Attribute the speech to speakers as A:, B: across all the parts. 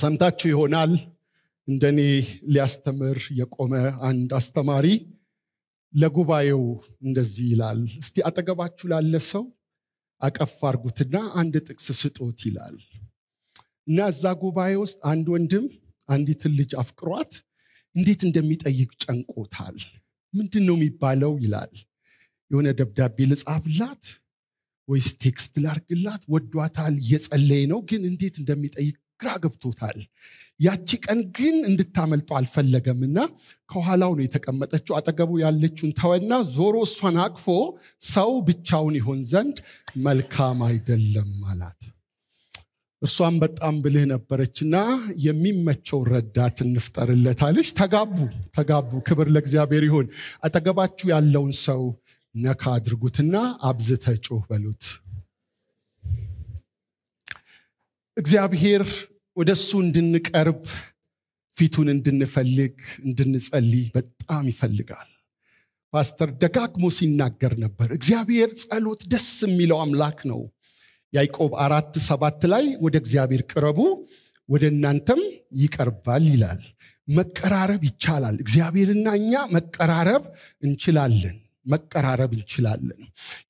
A: ሰምታችሁ ይሆናል እንደኔ ሊያስተምር የቆመ አንድ አስተማሪ ለጉባኤው እንደዚህ ይላል እስቲ አጠገባችሁ ላለ ሰው አቀፍ አርጉትና አንድ ጥቅስ ስጦት ይላል እና እዛ ጉባኤ ውስጥ አንድ ወንድም አንዲትን ልጅ አፍቅሯት እንዴት እንደሚጠይቅ ጨንቆታል ምንድን ነው የሚባለው ይላል የሆነ ደብዳቤ ልጻፍላት ወይስ ቴክስት ላርግላት ወዷታል እየጸለየ ነው ግን እንዴት እንደሚጠይቅ ግራ ገብቶታል ያቺ ቀን ግን እንድታመልጠው አልፈለገም እና ከኋላው ነው የተቀመጠችው አጠገቡ ያለችውን ተወና ዞሮ እሷን አቅፎ ሰው ብቻውን ይሆን ዘንድ መልካም አይደለም አላት እርሷም በጣም ብልህ ነበረችና የሚመቸው ረዳት እንፍጠርለታለች ተጋቡ ተጋቡ ክብር ለእግዚአብሔር ይሁን አጠገባችሁ ያለውን ሰው ነካ አድርጉትና አብዝተ ጮህ በሉት እግዚአብሔር ወደ እሱ እንድንቀርብ ፊቱን እንድንፈልግ እንድንጸልይ በጣም ይፈልጋል ፓስተር ደጋግሞ ሲናገር ነበር እግዚአብሔር ጸሎት ደስ የሚለው አምላክ ነው ያዕቆብ አራት ሰባት ላይ ወደ እግዚአብሔር ቅረቡ ወደ እናንተም ይቀርባል ይላል መቀራረብ ይቻላል እግዚአብሔርና እኛ መቀራረብ እንችላለን መቀራረብ እንችላለን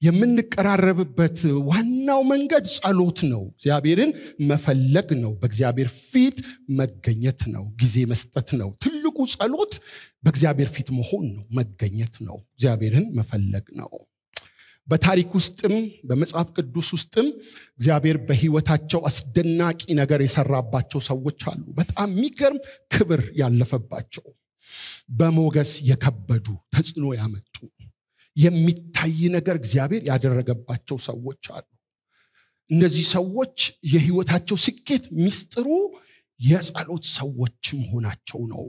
A: የምንቀራረብበት ዋናው መንገድ ጸሎት ነው እግዚአብሔርን መፈለግ ነው በእግዚአብሔር ፊት መገኘት ነው ጊዜ መስጠት ነው ትልቁ ጸሎት በእግዚአብሔር ፊት መሆን ነው መገኘት ነው እግዚአብሔርን መፈለግ ነው በታሪክ ውስጥም በመጽሐፍ ቅዱስ ውስጥም እግዚአብሔር በህይወታቸው አስደናቂ ነገር የሰራባቸው ሰዎች አሉ በጣም የሚገርም ክብር ያለፈባቸው በሞገስ የከበዱ ተጽዕኖ ያመጡ የሚታይ ነገር እግዚአብሔር ያደረገባቸው ሰዎች አሉ እነዚህ ሰዎች የህይወታቸው ስኬት ሚስጥሩ የጸሎት ሰዎች መሆናቸው ነው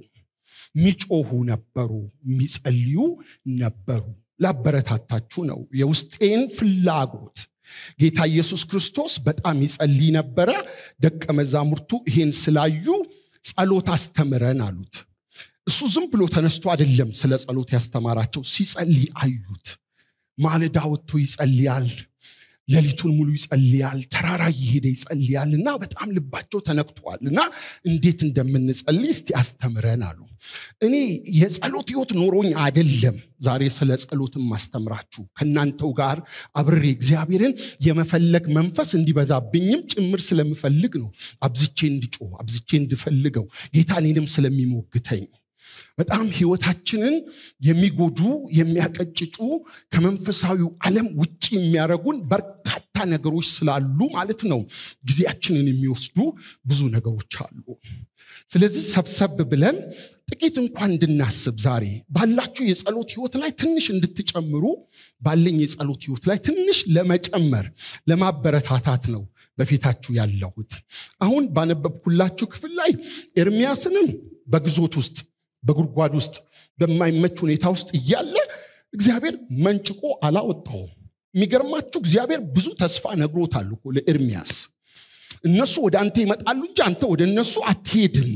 A: ሚጮሁ ነበሩ የሚጸልዩ ነበሩ ላበረታታችሁ ነው የውስጤን ፍላጎት ጌታ ኢየሱስ ክርስቶስ በጣም ይጸልይ ነበረ ደቀ መዛሙርቱ ይሄን ስላዩ ጸሎት አስተምረን አሉት እሱ ዝም ብሎ ተነስቶ አይደለም ስለ ጸሎት ያስተማራቸው ሲጸልይ አዩት ማለዳ ወጥቶ ይጸልያል ሌሊቱን ሙሉ ይጸልያል ተራራ እየሄደ ይጸልያል እና በጣም ልባቸው ተነክቷል እና እንዴት እንደምንጸልይ እስቲ አስተምረን አሉ እኔ የጸሎት ህይወት ኖሮኝ አይደለም ዛሬ ስለ ጸሎትም ማስተምራችሁ ከእናንተው ጋር አብሬ እግዚአብሔርን የመፈለግ መንፈስ እንዲበዛብኝም ጭምር ስለምፈልግ ነው አብዝቼ እንድጮ አብዝቼ እንድፈልገው ጌታ እኔንም ስለሚሞግተኝ በጣም ህይወታችንን የሚጎዱ የሚያቀጭጩ ከመንፈሳዊው ዓለም ውጭ የሚያደረጉን በርካታ ነገሮች ስላሉ ማለት ነው ጊዜያችንን የሚወስዱ ብዙ ነገሮች አሉ ስለዚህ ሰብሰብ ብለን ጥቂት እንኳን እንድናስብ ዛሬ ባላችሁ የጸሎት ህይወት ላይ ትንሽ እንድትጨምሩ ባለኝ የጸሎት ህይወት ላይ ትንሽ ለመጨመር ለማበረታታት ነው በፊታችሁ ያለሁት አሁን ባነበብኩላችሁ ክፍል ላይ ኤርሚያስንም በግዞት ውስጥ በጉድጓድ ውስጥ በማይመች ሁኔታ ውስጥ እያለ እግዚአብሔር መንጭቆ አላወጣውም የሚገርማችሁ እግዚአብሔር ብዙ ተስፋ ነግሮታል እኮ ለኤርሚያስ እነሱ ወደ አንተ ይመጣሉ እንጂ አንተ ወደ እነሱ አትሄድም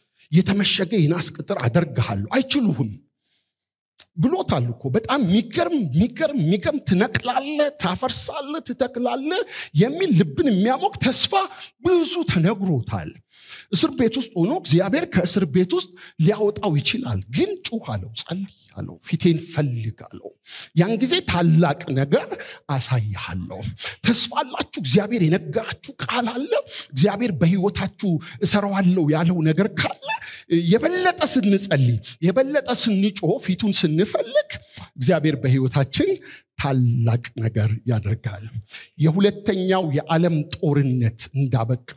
A: የተመሸገ የናስ ቅጥር አደርግሃለሁ አይችሉህም ብሎታል እኮ በጣም የሚገርም የሚገርም የሚገርም ትነቅላለ ታፈርሳለ ትተክላለ የሚል ልብን የሚያሞቅ ተስፋ ብዙ ተነግሮታል እስር ቤት ውስጥ ሆኖ እግዚአብሔር ከእስር ቤት ውስጥ ሊያወጣው ይችላል ግን ጩህ አለው ጸልይ አለው ፊቴን ፈልግ አለው ያን ጊዜ ታላቅ ነገር አሳይሃለሁ ተስፋ አላችሁ እግዚአብሔር የነገራችሁ ቃል አለ እግዚአብሔር በህይወታችሁ እሰራዋለሁ ያለው ነገር ካለ የበለጠ ስንጸልይ የበለጠ ስንጮ ፊቱን ስንፈልግ እግዚአብሔር በህይወታችን ታላቅ ነገር ያደርጋል የሁለተኛው የዓለም ጦርነት እንዳበቃ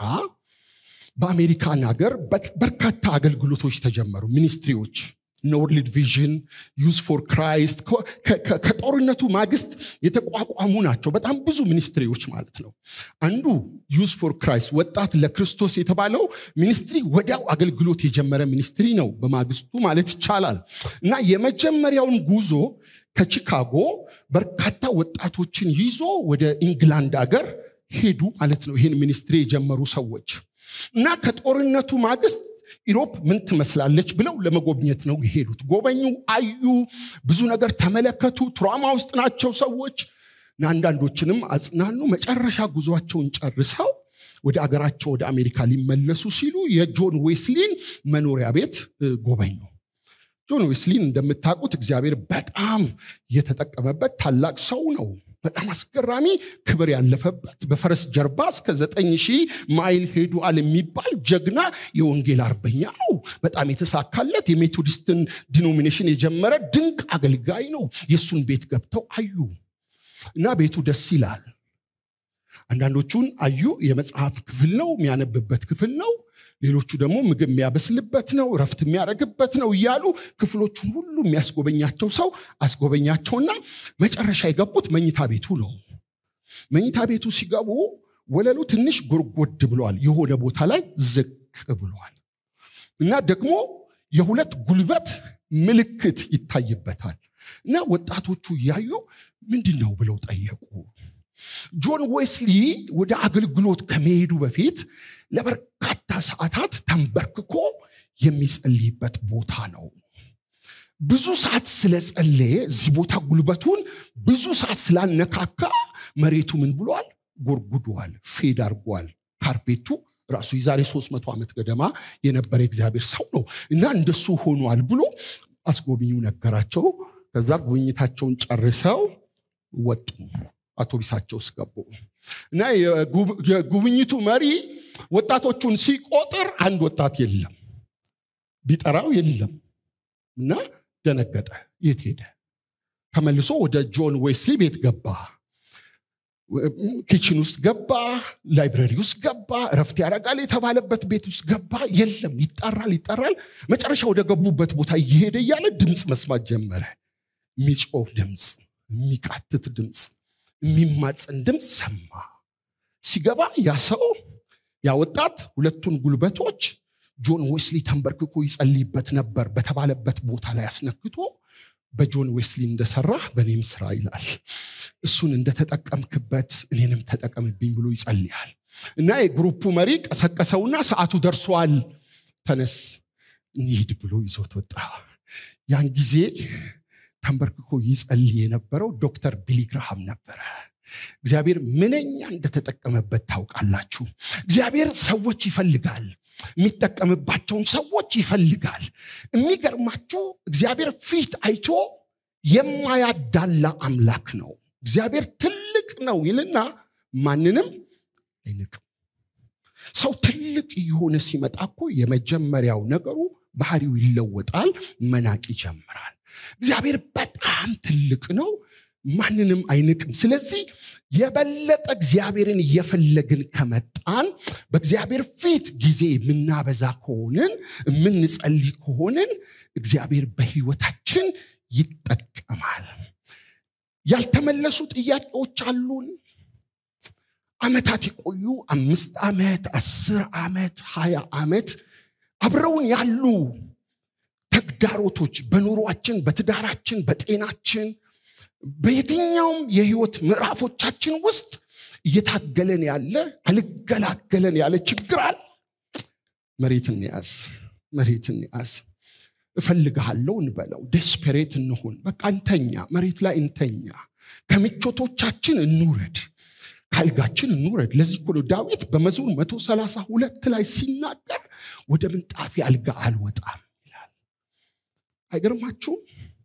A: በአሜሪካን ሀገር በርካታ አገልግሎቶች ተጀመሩ ሚኒስትሪዎች ኖርሊድ ቪዥን ዩዝ ፎር ክራይስት ከጦርነቱ ማግስት የተቋቋሙ ናቸው በጣም ብዙ ሚኒስትሪዎች ማለት ነው አንዱ ዩዝ ፎር ክራይስት ወጣት ለክርስቶስ የተባለው ሚኒስትሪ ወዲያው አገልግሎት የጀመረ ሚኒስትሪ ነው በማግስቱ ማለት ይቻላል እና የመጀመሪያውን ጉዞ ከቺካጎ በርካታ ወጣቶችን ይዞ ወደ ኢንግላንድ ሀገር ሄዱ ማለት ነው ይህን ሚኒስትሪ የጀመሩ ሰዎች እና ከጦርነቱ ማግስት ኢሮፕ ምን ትመስላለች ብለው ለመጎብኘት ነው የሄዱት ጎበኙ አዩ ብዙ ነገር ተመለከቱ ትራማ ውስጥ ናቸው ሰዎች እና አንዳንዶችንም አጽናኑ መጨረሻ ጉዟቸውን ጨርሰው ወደ አገራቸው ወደ አሜሪካ ሊመለሱ ሲሉ የጆን ዌስሊን መኖሪያ ቤት ጎበኙ። ጆን ዌስሊን እንደምታውቁት እግዚአብሔር በጣም የተጠቀመበት ታላቅ ሰው ነው። በጣም አስገራሚ ክብር ያለፈበት በፈረስ ጀርባ እስከ ዘጠኝ ሺህ ማይል ሄዷል የሚባል ጀግና የወንጌል አርበኛ ነው። በጣም የተሳካለት የሜቶዲስትን ዲኖሚኔሽን የጀመረ ድንቅ አገልጋይ ነው። የእሱን ቤት ገብተው አዩ እና ቤቱ ደስ ይላል። አንዳንዶቹን አዩ። የመጽሐፍ ክፍል ነው፣ የሚያነብበት ክፍል ነው። ሌሎቹ ደግሞ ምግብ የሚያበስልበት ነው፣ እረፍት የሚያደርግበት ነው እያሉ ክፍሎቹን ሁሉ የሚያስጎበኛቸው ሰው አስጎበኛቸውና መጨረሻ የገቡት መኝታ ቤቱ ነው። መኝታ ቤቱ ሲገቡ ወለሉ ትንሽ ጎርጎድ ብለዋል፣ የሆነ ቦታ ላይ ዝቅ ብለዋል እና ደግሞ የሁለት ጉልበት ምልክት ይታይበታል እና ወጣቶቹ እያዩ ምንድን ነው ብለው ጠየቁ። ጆን ዌስሊ ወደ አገልግሎት ከመሄዱ በፊት ለበርካታ ሰዓታት ተንበርክኮ የሚጸልይበት ቦታ ነው። ብዙ ሰዓት ስለጸለየ እዚህ ቦታ ጉልበቱን ብዙ ሰዓት ስላነካካ መሬቱ ምን ብሏል? ጎርጉዷል፣ ፌድ አድርጓል። ካርፔቱ ራሱ የዛሬ 300 ዓመት ገደማ የነበረ እግዚአብሔር ሰው ነው እና እንደሱ ሆኗል ብሎ አስጎብኙ ነገራቸው። ከዛ ጉብኝታቸውን ጨርሰው ወጡ። አውቶቢሳቸው ውስጥ ገቡ እና የጉብኝቱ መሪ ወጣቶቹን ሲቆጥር አንድ ወጣት የለም፣ ቢጠራው የለም እና ደነገጠ። የት ሄደ? ተመልሶ ወደ ጆን ዌስሊ ቤት ገባ። ኪችን ውስጥ ገባ፣ ላይብረሪ ውስጥ ገባ፣ እረፍት ያደርጋል የተባለበት ቤት ውስጥ ገባ። የለም፣ ይጠራል ይጠራል። መጨረሻ ወደ ገቡበት ቦታ እየሄደ እያለ ድምፅ መስማት ጀመረ። የሚጮህ ድምፅ፣ የሚቃትት ድምፅ የሚማፀን ድምፅ ሰማ። ሲገባ ያ ሰው ያ ወጣት ሁለቱን ጉልበቶች ጆን ዌስሊ ተንበርክኮ ይጸልይበት ነበር በተባለበት ቦታ ላይ አስነክቶ በጆን ዌስሊ እንደሰራ በእኔም ስራ ይላል። እሱን እንደተጠቀምክበት እኔንም ተጠቀምብኝ ብሎ ይጸልያል። እና የግሩፑ መሪ ቀሰቀሰውና ሰዓቱ ደርሷል፣ ተነስ እንሂድ ብሎ ይዞት ወጣ። ያን ጊዜ ተንበርክኮ ይጸልይ የነበረው ዶክተር ቢሊ ግርሃም ነበረ። እግዚአብሔር ምንኛ እንደተጠቀመበት ታውቃላችሁ። እግዚአብሔር ሰዎች ይፈልጋል፣ የሚጠቀምባቸውን ሰዎች ይፈልጋል። የሚገርማችሁ እግዚአብሔር ፊት አይቶ የማያዳላ አምላክ ነው። እግዚአብሔር ትልቅ ነው ይልና ማንንም አይንቅም። ሰው ትልቅ የሆነ ሲመጣ እኮ የመጀመሪያው ነገሩ ባህሪው ይለወጣል፣ መናቅ ይጀምራል። እግዚአብሔር በጣም ትልቅ ነው፣ ማንንም አይንቅም። ስለዚህ የበለጠ እግዚአብሔርን እየፈለግን ከመጣን በእግዚአብሔር ፊት ጊዜ የምናበዛ ከሆንን የምንጸልይ ከሆንን እግዚአብሔር በህይወታችን ይጠቀማል። ያልተመለሱ ጥያቄዎች አሉን። ዓመታት የቆዩ አምስት ዓመት፣ አስር ዓመት፣ ሀያ ዓመት አብረውን ያሉ ተግዳሮቶች በኑሯችን፣ በትዳራችን፣ በጤናችን፣ በየትኛውም የህይወት ምዕራፎቻችን ውስጥ እየታገለን ያለ አልገላገለን ያለ ችግር አለ። መሬት እንያዝ፣ መሬት እንያዝ። እፈልግሃለሁ እንበለው። ዴስፔሬት እንሁን። በቃ እንተኛ፣ መሬት ላይ እንተኛ። ከምቾቶቻችን እንውረድ፣ ካልጋችን እንውረድ። ለዚህ እኮ ነው ዳዊት በመዝሙር መቶ ሰላሳ ሁለት ላይ ሲናገር ወደ ምንጣፊ አልጋ አልወጣም ይላል። አይገርማችሁም?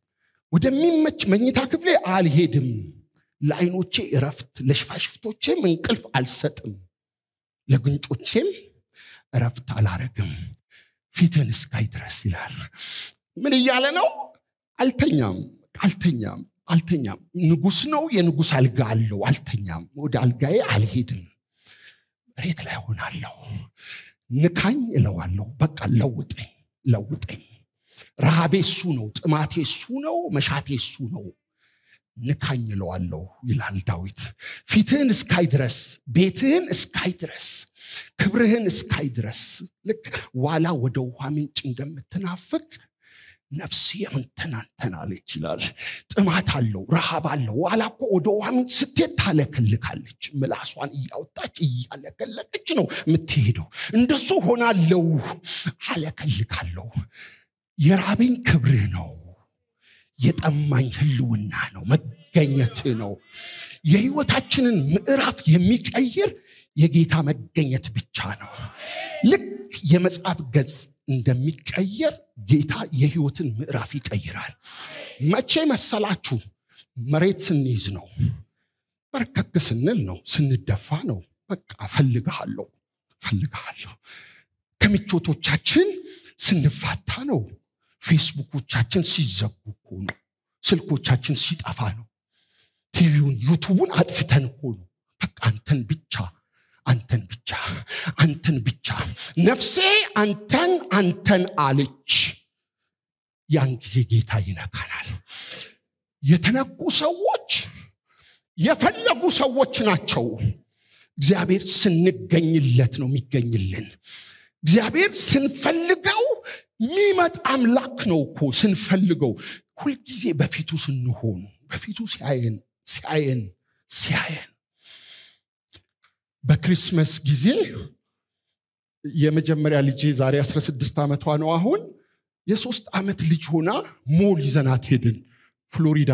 A: ወደሚመች መኝታ ክፍሌ አልሄድም፣ ለአይኖቼ እረፍት፣ ለሽፋሽፍቶቼም እንቅልፍ አልሰጥም፣ ለጉንጮቼም እረፍት አላረግም ፊትን እስካይ ድረስ ይላል። ምን እያለ ነው? አልተኛም፣ አልተኛም፣ አልተኛም። ንጉስ ነው፣ የንጉስ አልጋ አለው። አልተኛም፣ ወደ አልጋዬ አልሄድም፣ መሬት ላይ ሆናለሁ። ንካኝ እለዋለሁ። በቃ ለውጠኝ፣ ለውጠኝ። ረሃቤ እሱ ነው፣ ጥማቴ እሱ ነው፣ መሻቴ እሱ ነው። ንካኝ እለዋለሁ ይላል ዳዊት። ፊትህን እስካይ ድረስ፣ ቤትህን እስካይ ድረስ፣ ክብርህን እስካይ ድረስ ልክ ዋላ ወደ ውሃ ምንጭ እንደምትናፍቅ ነፍሴ አንተን አንተን አለች ይላል። ጥማት አለው፣ ረሃብ አለው። ዋላ እኮ ወደ ውሃ ምንጭ ስትሄድ ታለከልካለች። ምላሷን እያወጣች እያለከለቀች ነው የምትሄደው። እንደሱ ሆናለው፣ አለከልካለሁ። የራበኝ ክብርህ ነው። የጠማኝ ህልውና ነው፣ መገኘት ነው። የህይወታችንን ምዕራፍ የሚቀይር የጌታ መገኘት ብቻ ነው ልክ የመጽሐፍ ገጽ እንደሚቀየር ጌታ የህይወትን ምዕራፍ ይቀይራል መቼ መሰላችሁ መሬት ስንይዝ ነው በርከክ ስንል ነው ስንደፋ ነው በቃ ፈልግሃለሁ ፈልግሃለሁ ከምቾቶቻችን ስንፋታ ነው ፌስቡኮቻችን ሲዘጉ እኮ ነው ስልኮቻችን ሲጠፋ ነው ቲቪውን ዩቱቡን አጥፍተን እኮ ነው በቃ አንተን ብቻ አንተን ብቻ አንተን ብቻ ነፍሴ አንተን አንተን አለች ያን ጊዜ ጌታ ይነካናል የተነኩ ሰዎች የፈለጉ ሰዎች ናቸው እግዚአብሔር ስንገኝለት ነው የሚገኝልን እግዚአብሔር ስንፈልገው የሚመጣ አምላክ ነው እኮ ስንፈልገው ሁልጊዜ በፊቱ ስንሆን በፊቱ ሲያየን ሲያየን ሲያየን በክሪስመስ ጊዜ የመጀመሪያ ልጄ ዛሬ 16 ዓመቷ ነው አሁን የሶስት ዓመት ልጅ ሆና ሞል ይዘናት ሄድን ፍሎሪዳ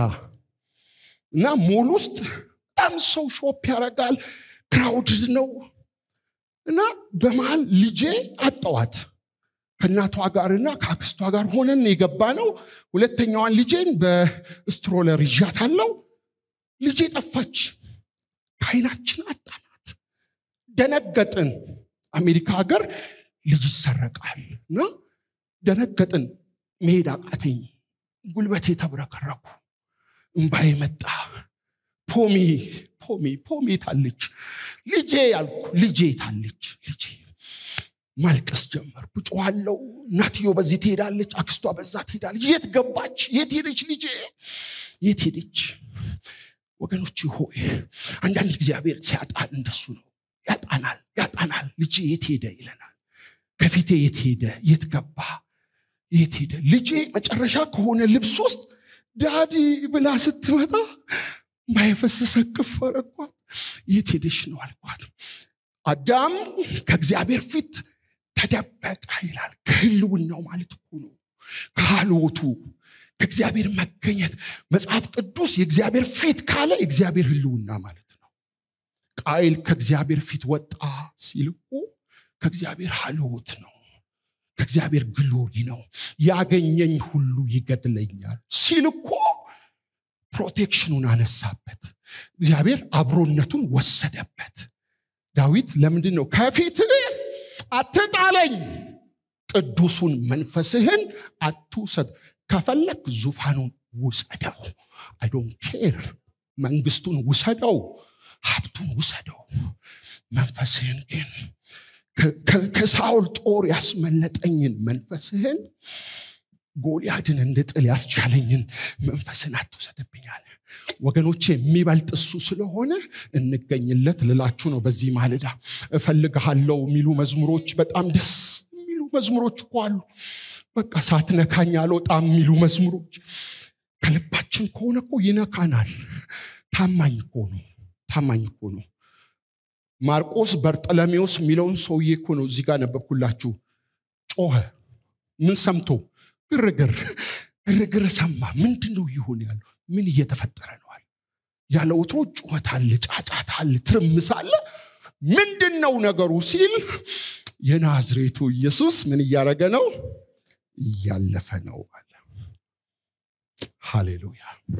A: እና ሞል ውስጥ በጣም ሰው ሾፕ ያደርጋል ክራውድ ነው እና በመሀል ልጄ አጠዋት ከእናቷ ጋርና ከአክስቷ ጋር ሆነን የገባ ነው ሁለተኛዋን ልጄን በስትሮለር ይዣታለው ልጄ ጠፋች ከአይናችን አጣናት ደነገጥን አሜሪካ ሀገር ልጅ ይሰረቃል እና ደነገጥን መሄድ አቃተኝ ጉልበቴ ተብረከረኩ እምባዬ መጣ ፖሚ ፖሚ ፖሚ ታለች ልጄ ያልኩ ልጄ ታለች ልጄ ማልቀስ ጀመርኩ ጮኋለው እናትዮ በዚህ ትሄዳለች አክስቷ በዛ ትሄዳለች የት ገባች የት ሄደች ልጄ የት ሄደች ወገኖች ሆይ አንዳንድ እግዚአብሔር ሲያጣን እንደሱ ነው ያጣናል ያጣናል ልጄ የት ሄደ ይለናል ከፊቴ የት ሄደ የት ገባ የት ሄደ ልጄ መጨረሻ ከሆነ ልብስ ውስጥ ዳዲ ብላ ስትመጣ ባይፈሰሰ ቅፍ አረኳት የት ሄደሽ ነው አልኳት አዳም ከእግዚአብሔር ፊት ተደበቀ ይላል ከህልውናው ማለት እኮ ነው ከሃልወቱ ከእግዚአብሔር መገኘት መጽሐፍ ቅዱስ የእግዚአብሔር ፊት ካለ የእግዚአብሔር ህልውና ማለት ነው ቃይል ከእግዚአብሔር ፊት ወጣ ሲል እኮ ከእግዚአብሔር ሃልወት ነው ከእግዚአብሔር ግሎሪ ነው ያገኘኝ ሁሉ ይገድለኛል ሲል እኮ ፕሮቴክሽኑን አነሳበት እግዚአብሔር አብሮነቱን ወሰደበት ዳዊት ለምንድን ነው ከፊት አትጣለኝ ቅዱሱን መንፈስህን አትውሰድ ከፈለግ ዙፋኑን ውሰደው አይዶን ኬር መንግስቱን ውሰደው ሀብቱን ውሰደው መንፈስህን ግን ከሳውል ጦር ያስመለጠኝን መንፈስህን ጎልያድን እንድጥል ያስቻለኝን መንፈስን አትውሰድብኛል ወገኖቼ የሚበልጥ እሱ ስለሆነ እንገኝለት ልላችሁ ነው በዚህ ማለዳ እፈልግሃለው የሚሉ መዝሙሮች በጣም ደስ የሚሉ መዝሙሮች እኮ አሉ በቃ ሳትነካኝ አልወጣም የሚሉ መዝሙሮች ከልባችን ከሆነ እኮ ይነካናል ታማኝ እኮ ነው ታማኝ እኮ ነው ማርቆስ በርጠለሜዎስ የሚለውን ሰውዬ እኮ ነው እዚህ ጋር ነበብኩላችሁ ጮኸ ምን ሰምቶ ግርግር ግርግር ሰማ ምንድን ነው ይሆን ያለው ምን እየተፈጠረ ነዋል ያለ ወትሮ ጩኸት አለ ጫጫት አለ ትርምስ አለ ምንድን ነው ነገሩ ሲል የናዝሬቱ ኢየሱስ ምን እያደረገ ነው እያለፈ ነው አለ ሃሌሉያ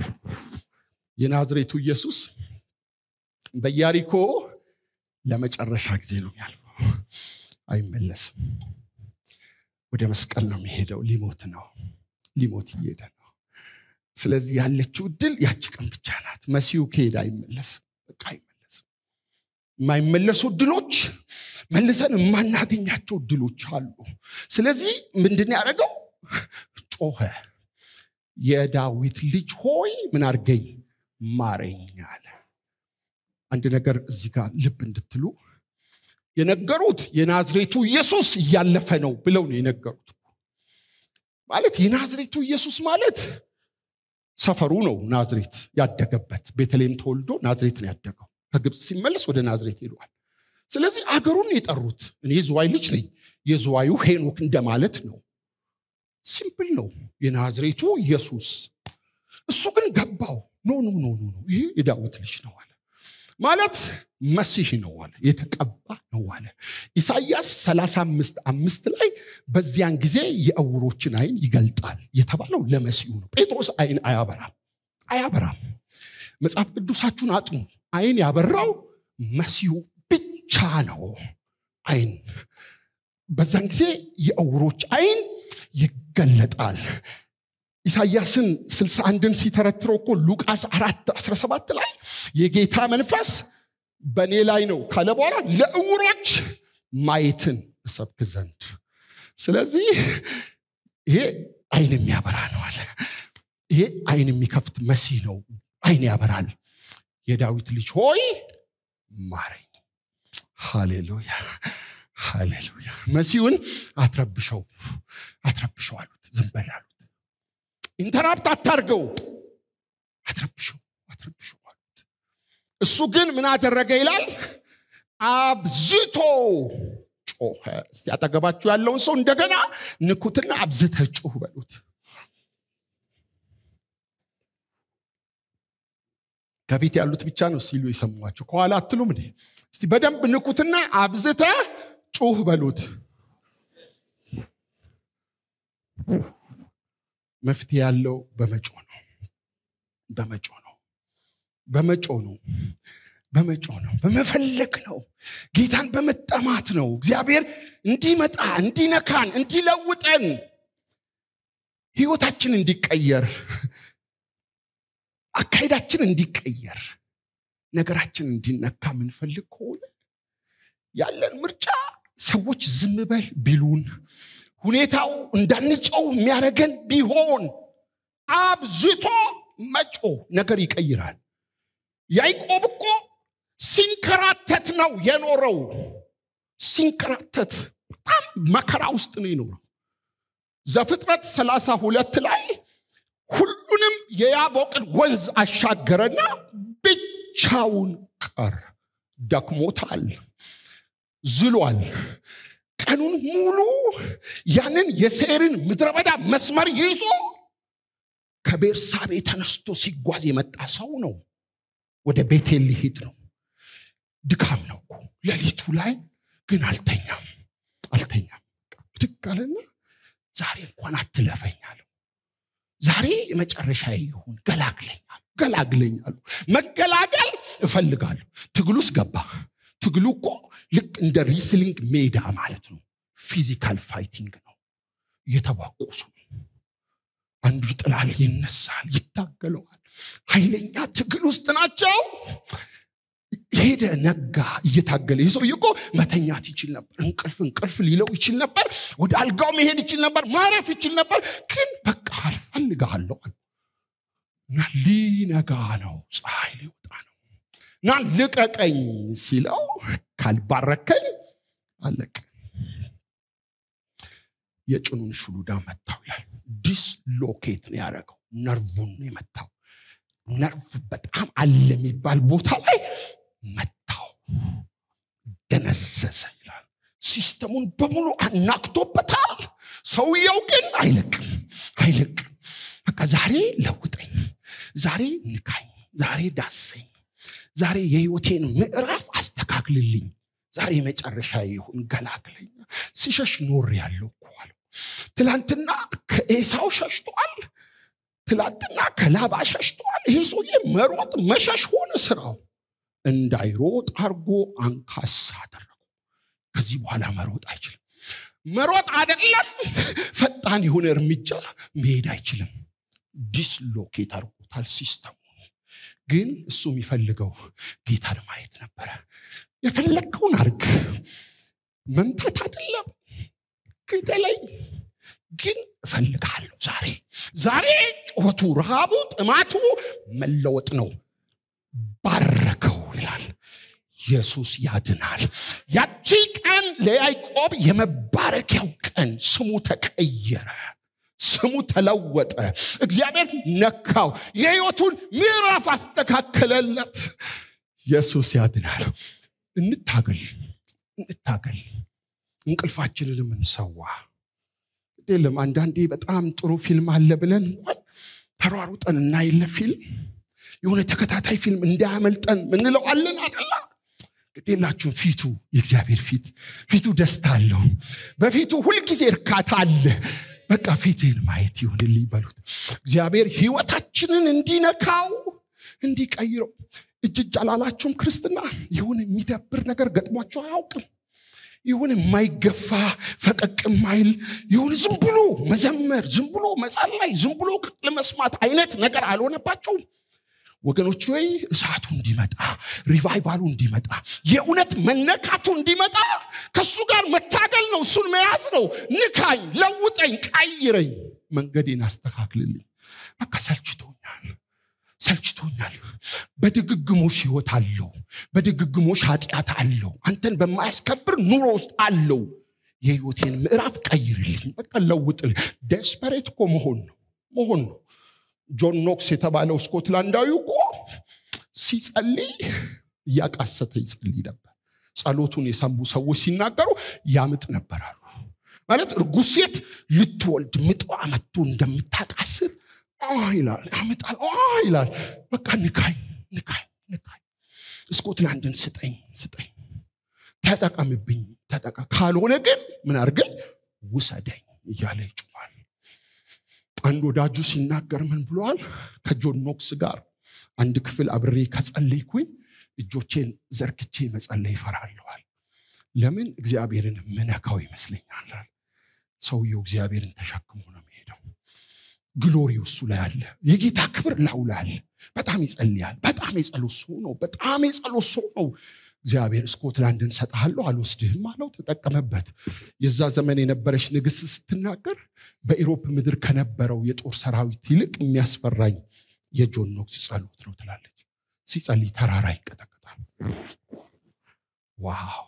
A: የናዝሬቱ ኢየሱስ በያሪኮ ለመጨረሻ ጊዜ ነው የሚያልፈው አይመለስም ወደ መስቀል ነው የሚሄደው ሊሞት ነው ሊሞት እየሄደ ነው ስለዚህ ያለችው እድል ያቺ ቀን ብቻ ናት መሲሁ ከሄደ አይመለስም በቃ አይመለስም የማይመለሱ እድሎች መልሰን የማናገኛቸው እድሎች አሉ ስለዚህ ምንድን ያደረገው ጮኸ የዳዊት ልጅ ሆይ ምን አርገኝ ማረኝ አለ አንድ ነገር እዚህ ጋር ልብ እንድትሉ የነገሩት የናዝሬቱ ኢየሱስ እያለፈ ነው ብለው ነው የነገሩት ማለት የናዝሬቱ ኢየሱስ ማለት ሰፈሩ ነው ናዝሬት ያደገበት ቤተልሔም ተወልዶ ናዝሬት ነው ያደገው ከግብፅ ሲመለስ ወደ ናዝሬት ሄዷል ስለዚህ አገሩን የጠሩት እኔ ዝዋይ ልጅ ነኝ የዝዋዩ ሄኖክ እንደማለት ነው ሲምፕል ነው የናዝሬቱ ኢየሱስ እሱ ግን ገባው ኖ ኖ ኖ ኖ ይሄ የዳዊት ልጅ ነው አለ ማለት መሲህ ነው አለ የተቀባ ነው አለ ኢሳይያስ 35 አምስት ላይ በዚያን ጊዜ የእውሮችን አይን ይገልጣል የተባለው ለመሲሁ ነው ጴጥሮስ አይን አያበራም አያበራም መጽሐፍ ቅዱሳችሁን አጥኑ አይን ያበራው መሲሁ ብቻ ነው አይን በዛን ጊዜ የእውሮች አይን ይገለጣል ኢሳያስን 61ን ሲተረትረው እኮ ሉቃስ 4 17 ላይ የጌታ መንፈስ በእኔ ላይ ነው ካለ በኋላ ለእውሮች ማየትን እሰብክ ዘንድ ስለዚህ ይሄ አይን የሚያበራ ነው አለ ይሄ አይን የሚከፍት መሲህ ነው አይን ያበራል የዳዊት ልጅ ሆይ ማረኝ ሃሌሉያ ሃሌሉያ መሲሁን አትረብሸው አትረብሸው አሉት ዝም በል አሉት ኢንተራፕት አታርገው አትረብሸው አትረብሸው አሉት እሱ ግን ምን አደረገ ይላል አብዝቶ ጮኸ እስቲ አጠገባችሁ ያለውን ሰው እንደገና ንኩትና አብዝተ ጩህ በሉት ከፊት ያሉት ብቻ ነው ሲሉ የሰሟቸው ከኋላ አትሉም እንዴ እስቲ በደንብ ንኩትና አብዝተ ጩህ በሉት መፍትሄ ያለው በመጮ ነው በመጮ ነው በመጮ ነው በመጮ ነው በመፈለግ ነው ጌታን በመጠማት ነው እግዚአብሔር እንዲመጣ እንዲነካን እንዲለውጠን ህይወታችን እንዲቀየር አካሄዳችን እንዲቀየር ነገራችን እንዲነካ የምንፈልግ ከሆነ ያለን ምርጫ ሰዎች ዝም በል ቢሉን ሁኔታው እንዳንጨው የሚያደርገን ቢሆን አብዝቶ መጮ ነገር ይቀይራል ያዕቆብ እኮ ሲንከራተት ነው የኖረው ሲንከራተት በጣም መከራ ውስጥ ነው የኖረው ዘፍጥረት ሰላሳ ሁለት ላይ ሁሉንም የያቦቅን ወንዝ አሻገረና ብቻውን ቀር ደክሞታል ዝሏል ቀኑን ሙሉ ያንን የሴርን ምድረ በዳ መስመር ይዞ ከቤርሳቤ ተነስቶ ሲጓዝ የመጣ ሰው ነው ወደ ቤቴል ሊሄድ ነው ድካም ነው እኮ ሌሊቱ ላይ ግን አልተኛም አልተኛም ብድግ አለና ዛሬ እንኳን አትለፈኛለሁ ዛሬ የመጨረሻ ይሁን ገላግለኛል ገላግለኛሉ መገላገል እፈልጋለሁ ትግል ውስጥ ገባ ትግሉ እኮ ልክ እንደ ሪስሊንግ ሜዳ ማለት ነው ፊዚካል ፋይቲንግ ነው እየተባቆሱ ነው አንዱ ይጥላል ይነሳል ይታገለዋል ኃይለኛ ትግል ውስጥ ናቸው ሄደ ነጋ እየታገለ ይህ ሰውዬ እኮ መተኛት ይችል ነበር እንቅልፍ እንቅልፍ ሊለው ይችል ነበር ወደ አልጋው መሄድ ይችል ነበር ማረፍ ይችል ነበር ግን በቃ አልፈልግሃለሁ እና ሊነጋ ነው ፀሐይ ሊወጣ ነው እና ልቀቀኝ ሲለው ካልባረከኝ አለቅ የጭኑን ሽሉዳ መታው ይላል ዲስሎኬት ነው ያደረገው ነርቡን ነው የመታው ነርቭ በጣም አለ የሚባል ቦታ ላይ መታው ደነዘዘ ይላል ሲስተሙን በሙሉ አናክቶበታል ሰውየው ግን አይለቅም አይለቅም በቃ ዛሬ ለውጠኝ ዛሬ ንካኝ ዛሬ ዳሰኝ ዛሬ የህይወቴን ምዕራፍ አስተካክልልኝ ዛሬ መጨረሻ ይሁን ገላግለኝ ሲሸሽ ኖር ያለው እኮ አለው ትላንትና ከኤሳው ሸሽቷል ትላንትና ከላባ ሸሽቷል ይሄ ሰውዬ መሮጥ መሸሽ ሆነ ስራው እንዳይሮጥ አርጎ አንካሳ አደረገው ከዚህ በኋላ መሮጥ አይችልም መሮጥ አይደለም ፈጣን የሆነ እርምጃ መሄድ አይችልም ዲስሎኬት አድርጎታል ሲስተሙ ግን እሱ የሚፈልገው ጌታን ማየት ነበረ የፈለግከውን አርግ መምታት አይደለም ግደለኝ ግን እፈልግሃለሁ ዛሬ ዛሬ ጩኸቱ ረሃቡ ጥማቱ መለወጥ ነው ባረከው ይላል ኢየሱስ ያድናል ያቺ ቀን ለያዕቆብ የመባረኪያው ቀን ስሙ ተቀየረ ስሙ ተለወጠ እግዚአብሔር ነካው የህይወቱን ምዕራፍ አስተካከለለት ኢየሱስ ያድናል እንታገል እንታገል እንቅልፋችንንም እንሰዋ የለም አንዳንዴ በጣም ጥሩ ፊልም አለ ብለን እንኳን ተሯሩጠን እናይለ ፊልም የሆነ ተከታታይ ፊልም እንዳያመልጠን ምንለው አለን አደላ ግዴላችሁም ፊቱ የእግዚአብሔር ፊት ፊቱ ደስታ አለው በፊቱ ሁልጊዜ እርካታ አለ በቃ ፊትህን ማየት ይሆንልኝ በሉት እግዚአብሔር ህይወታችንን እንዲነካው እንዲቀይረው እጅ እጅ አላላችሁም ክርስትና የሆነ የሚደብር ነገር ገጥሟቸው አያውቅም የሆነ የማይገፋ ፈቀቅ ማይል የሆነ ዝም ብሎ መዘመር ዝም ብሎ መጸላይ ዝም ብሎ ቅጥል መስማት አይነት ነገር አልሆነባቸውም ወገኖች ወይ እሳቱ እንዲመጣ ሪቫይቫሉ እንዲመጣ የእውነት መነካቱ እንዲመጣ ከእሱ ጋር መታገል ነው እሱን መያዝ ነው ንካኝ ለውጠኝ ቀይረኝ መንገዴን አስተካክልልኝ በቃ ሰልችቶኛል ሰልችቶኛል በድግግሞሽ ህይወት አለው በድግግሞሽ ኃጢአት አለው አንተን በማያስከብር ኑሮ ውስጥ አለው የህይወቴን ምዕራፍ ቀይርልኝ በቃ ለውጥል ደስፐሬት እኮ መሆን ነው መሆን ነው ጆን ኖክስ የተባለው ስኮትላንዳዊ እኮ ሲጸልይ እያቃሰተ ይጸልይ ነበር ጸሎቱን የሰሙ ሰዎች ሲናገሩ ያምጥ ነበር አሉ ማለት እርጉዝ ሴት ልትወልድ ምጧ መጥቶ እንደምታቃስት ይላል ያምጣል ይላል በቃ ንካኝ ንካኝ ንካኝ ስኮትላንድን ስጠኝ ስጠኝ ተጠቀምብኝ ተጠቀ ካልሆነ ግን ምን አርገኝ ውሰደኝ እያለ ይጮኋል አንድ ወዳጁ ሲናገር ምን ብለዋል ከጆን ኖክስ ጋር አንድ ክፍል አብሬ ከጸለይኩኝ እጆቼን ዘርግቼ መጸለይ ይፈራለዋል ለምን እግዚአብሔርን ምነካው ይመስለኛል ሰውየው እግዚአብሔርን ተሸክሞ ነው የሚሄደው ግሎሪው እሱ ላይ አለ የጌታ ክብር ላው ላይ አለ በጣም ይጸልያል በጣም የጸሎት ሰው ነው በጣም የጸሎት ሰው ነው እግዚአብሔር ስኮትላንድን ሰጠሃለሁ አልወስድህም አለው ተጠቀመበት የዛ ዘመን የነበረች ንግስት ስትናገር በኢሮፕ ምድር ከነበረው የጦር ሰራዊት ይልቅ የሚያስፈራኝ የጆን ኖክስ ጸሎት ነው ትላለች ሲጸልይ ተራራ ይንቀጠቀጣል ዋው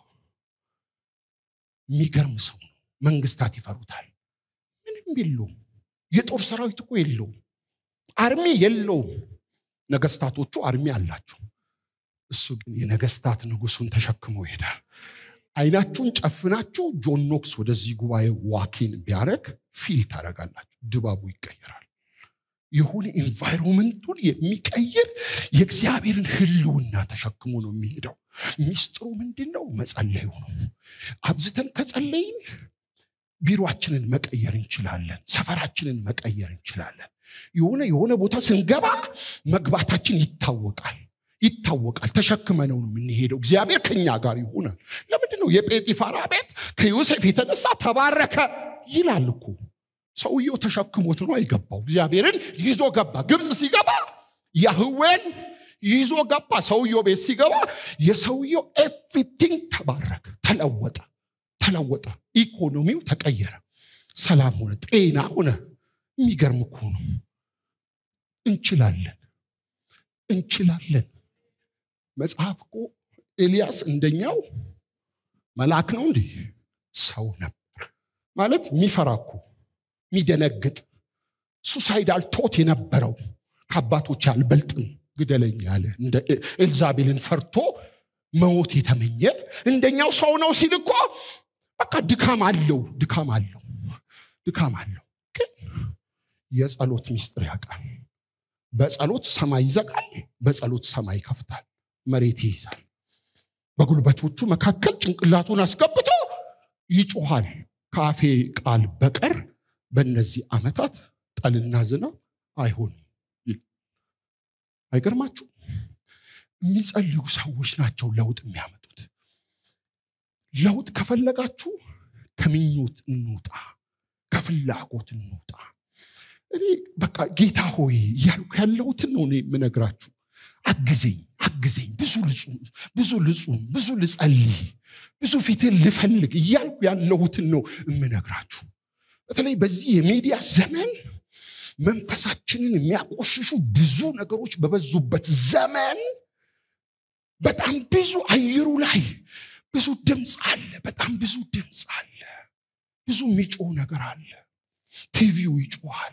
A: የሚገርም ሰው ነው መንግስታት ይፈሩታል ምንም የለውም የጦር ሰራዊት እኮ የለውም አርሚ የለውም ነገስታቶቹ አርሚ አላቸው እሱ ግን የነገስታት ንጉሱን ተሸክሞ ይሄዳል አይናችሁን ጨፍናችሁ ጆን ኖክስ ወደዚህ ጉባኤ ዋኪን ቢያደረግ ፊል ታደረጋላችሁ ድባቡ ይቀየራል የሆነ ኢንቫይሮንመንቱን የሚቀይር የእግዚአብሔርን ህልውና ተሸክሞ ነው የሚሄደው ሚስጥሩ ምንድን ነው መጸለዩ ነው አብዝተን ከጸለይን ቢሮችንን መቀየር እንችላለን ሰፈራችንን መቀየር እንችላለን የሆነ የሆነ ቦታ ስንገባ መግባታችን ይታወቃል ይታወቃል ተሸክመነው ነው የምንሄደው እግዚአብሔር ከኛ ጋር ይሆናል ለምንድን ነው የጴጢፋራ ቤት ከዮሴፍ የተነሳ ተባረከ ይላል እኮ ሰውየው ተሸክሞት ነው አይገባው እግዚአብሔርን ይዞ ገባ ግብፅ ሲገባ ያህዌን ይዞ ገባ ሰውየው ቤት ሲገባ የሰውየው ኤቭሪቲንግ ተባረከ ተለወጠ ተለወጠ ኢኮኖሚው ተቀየረ ሰላም ሆነ ጤና ሆነ የሚገርም እኮ ነው እንችላለን እንችላለን መጽሐፍ እኮ ኤልያስ እንደኛው መልአክ ነው እንዲህ ሰው ነበር ማለት የሚፈራ እኮ የሚደነግጥ ሱሳይዳል ቶት የነበረው ከአባቶች አልበልጥም ግደለኝ ያለ እንደ ኤልዛቤልን ፈርቶ መሞት የተመኘ እንደኛው ሰው ነው ሲል እኮ በቃ ድካም አለው ድካም አለው ድካም አለው ግን የጸሎት ሚስጥር ያውቃል በጸሎት ሰማይ ይዘጋል በጸሎት ሰማይ ይከፍታል መሬት ይይዛል በጉልበቶቹ መካከል ጭንቅላቱን አስገብቶ ይጮኋል ከአፌ ቃል በቀር በእነዚህ ዓመታት ጠልና ዝናብ አይሆንም አይገርማችሁ የሚጸልዩ ሰዎች ናቸው ለውጥ የሚያመጡት ለውጥ ከፈለጋችሁ ከምኞት እንውጣ ከፍላጎት እንውጣ እኔ በቃ ጌታ ሆይ እያልኩ ያለሁትን ነው የምነግራችሁ አግዘኝ አግዘኝ ብዙ ልጹም ብዙ ልጹም ብዙ ልጸልይ ብዙ ፊትን ልፈልግ እያልኩ ያለሁትን ነው የምነግራችሁ በተለይ በዚህ የሚዲያ ዘመን መንፈሳችንን የሚያቆሽሹ ብዙ ነገሮች በበዙበት ዘመን በጣም ብዙ አየሩ ላይ ብዙ ድምፅ አለ በጣም ብዙ ድምፅ አለ ብዙ የሚጮህ ነገር አለ ቲቪው ይጮሃል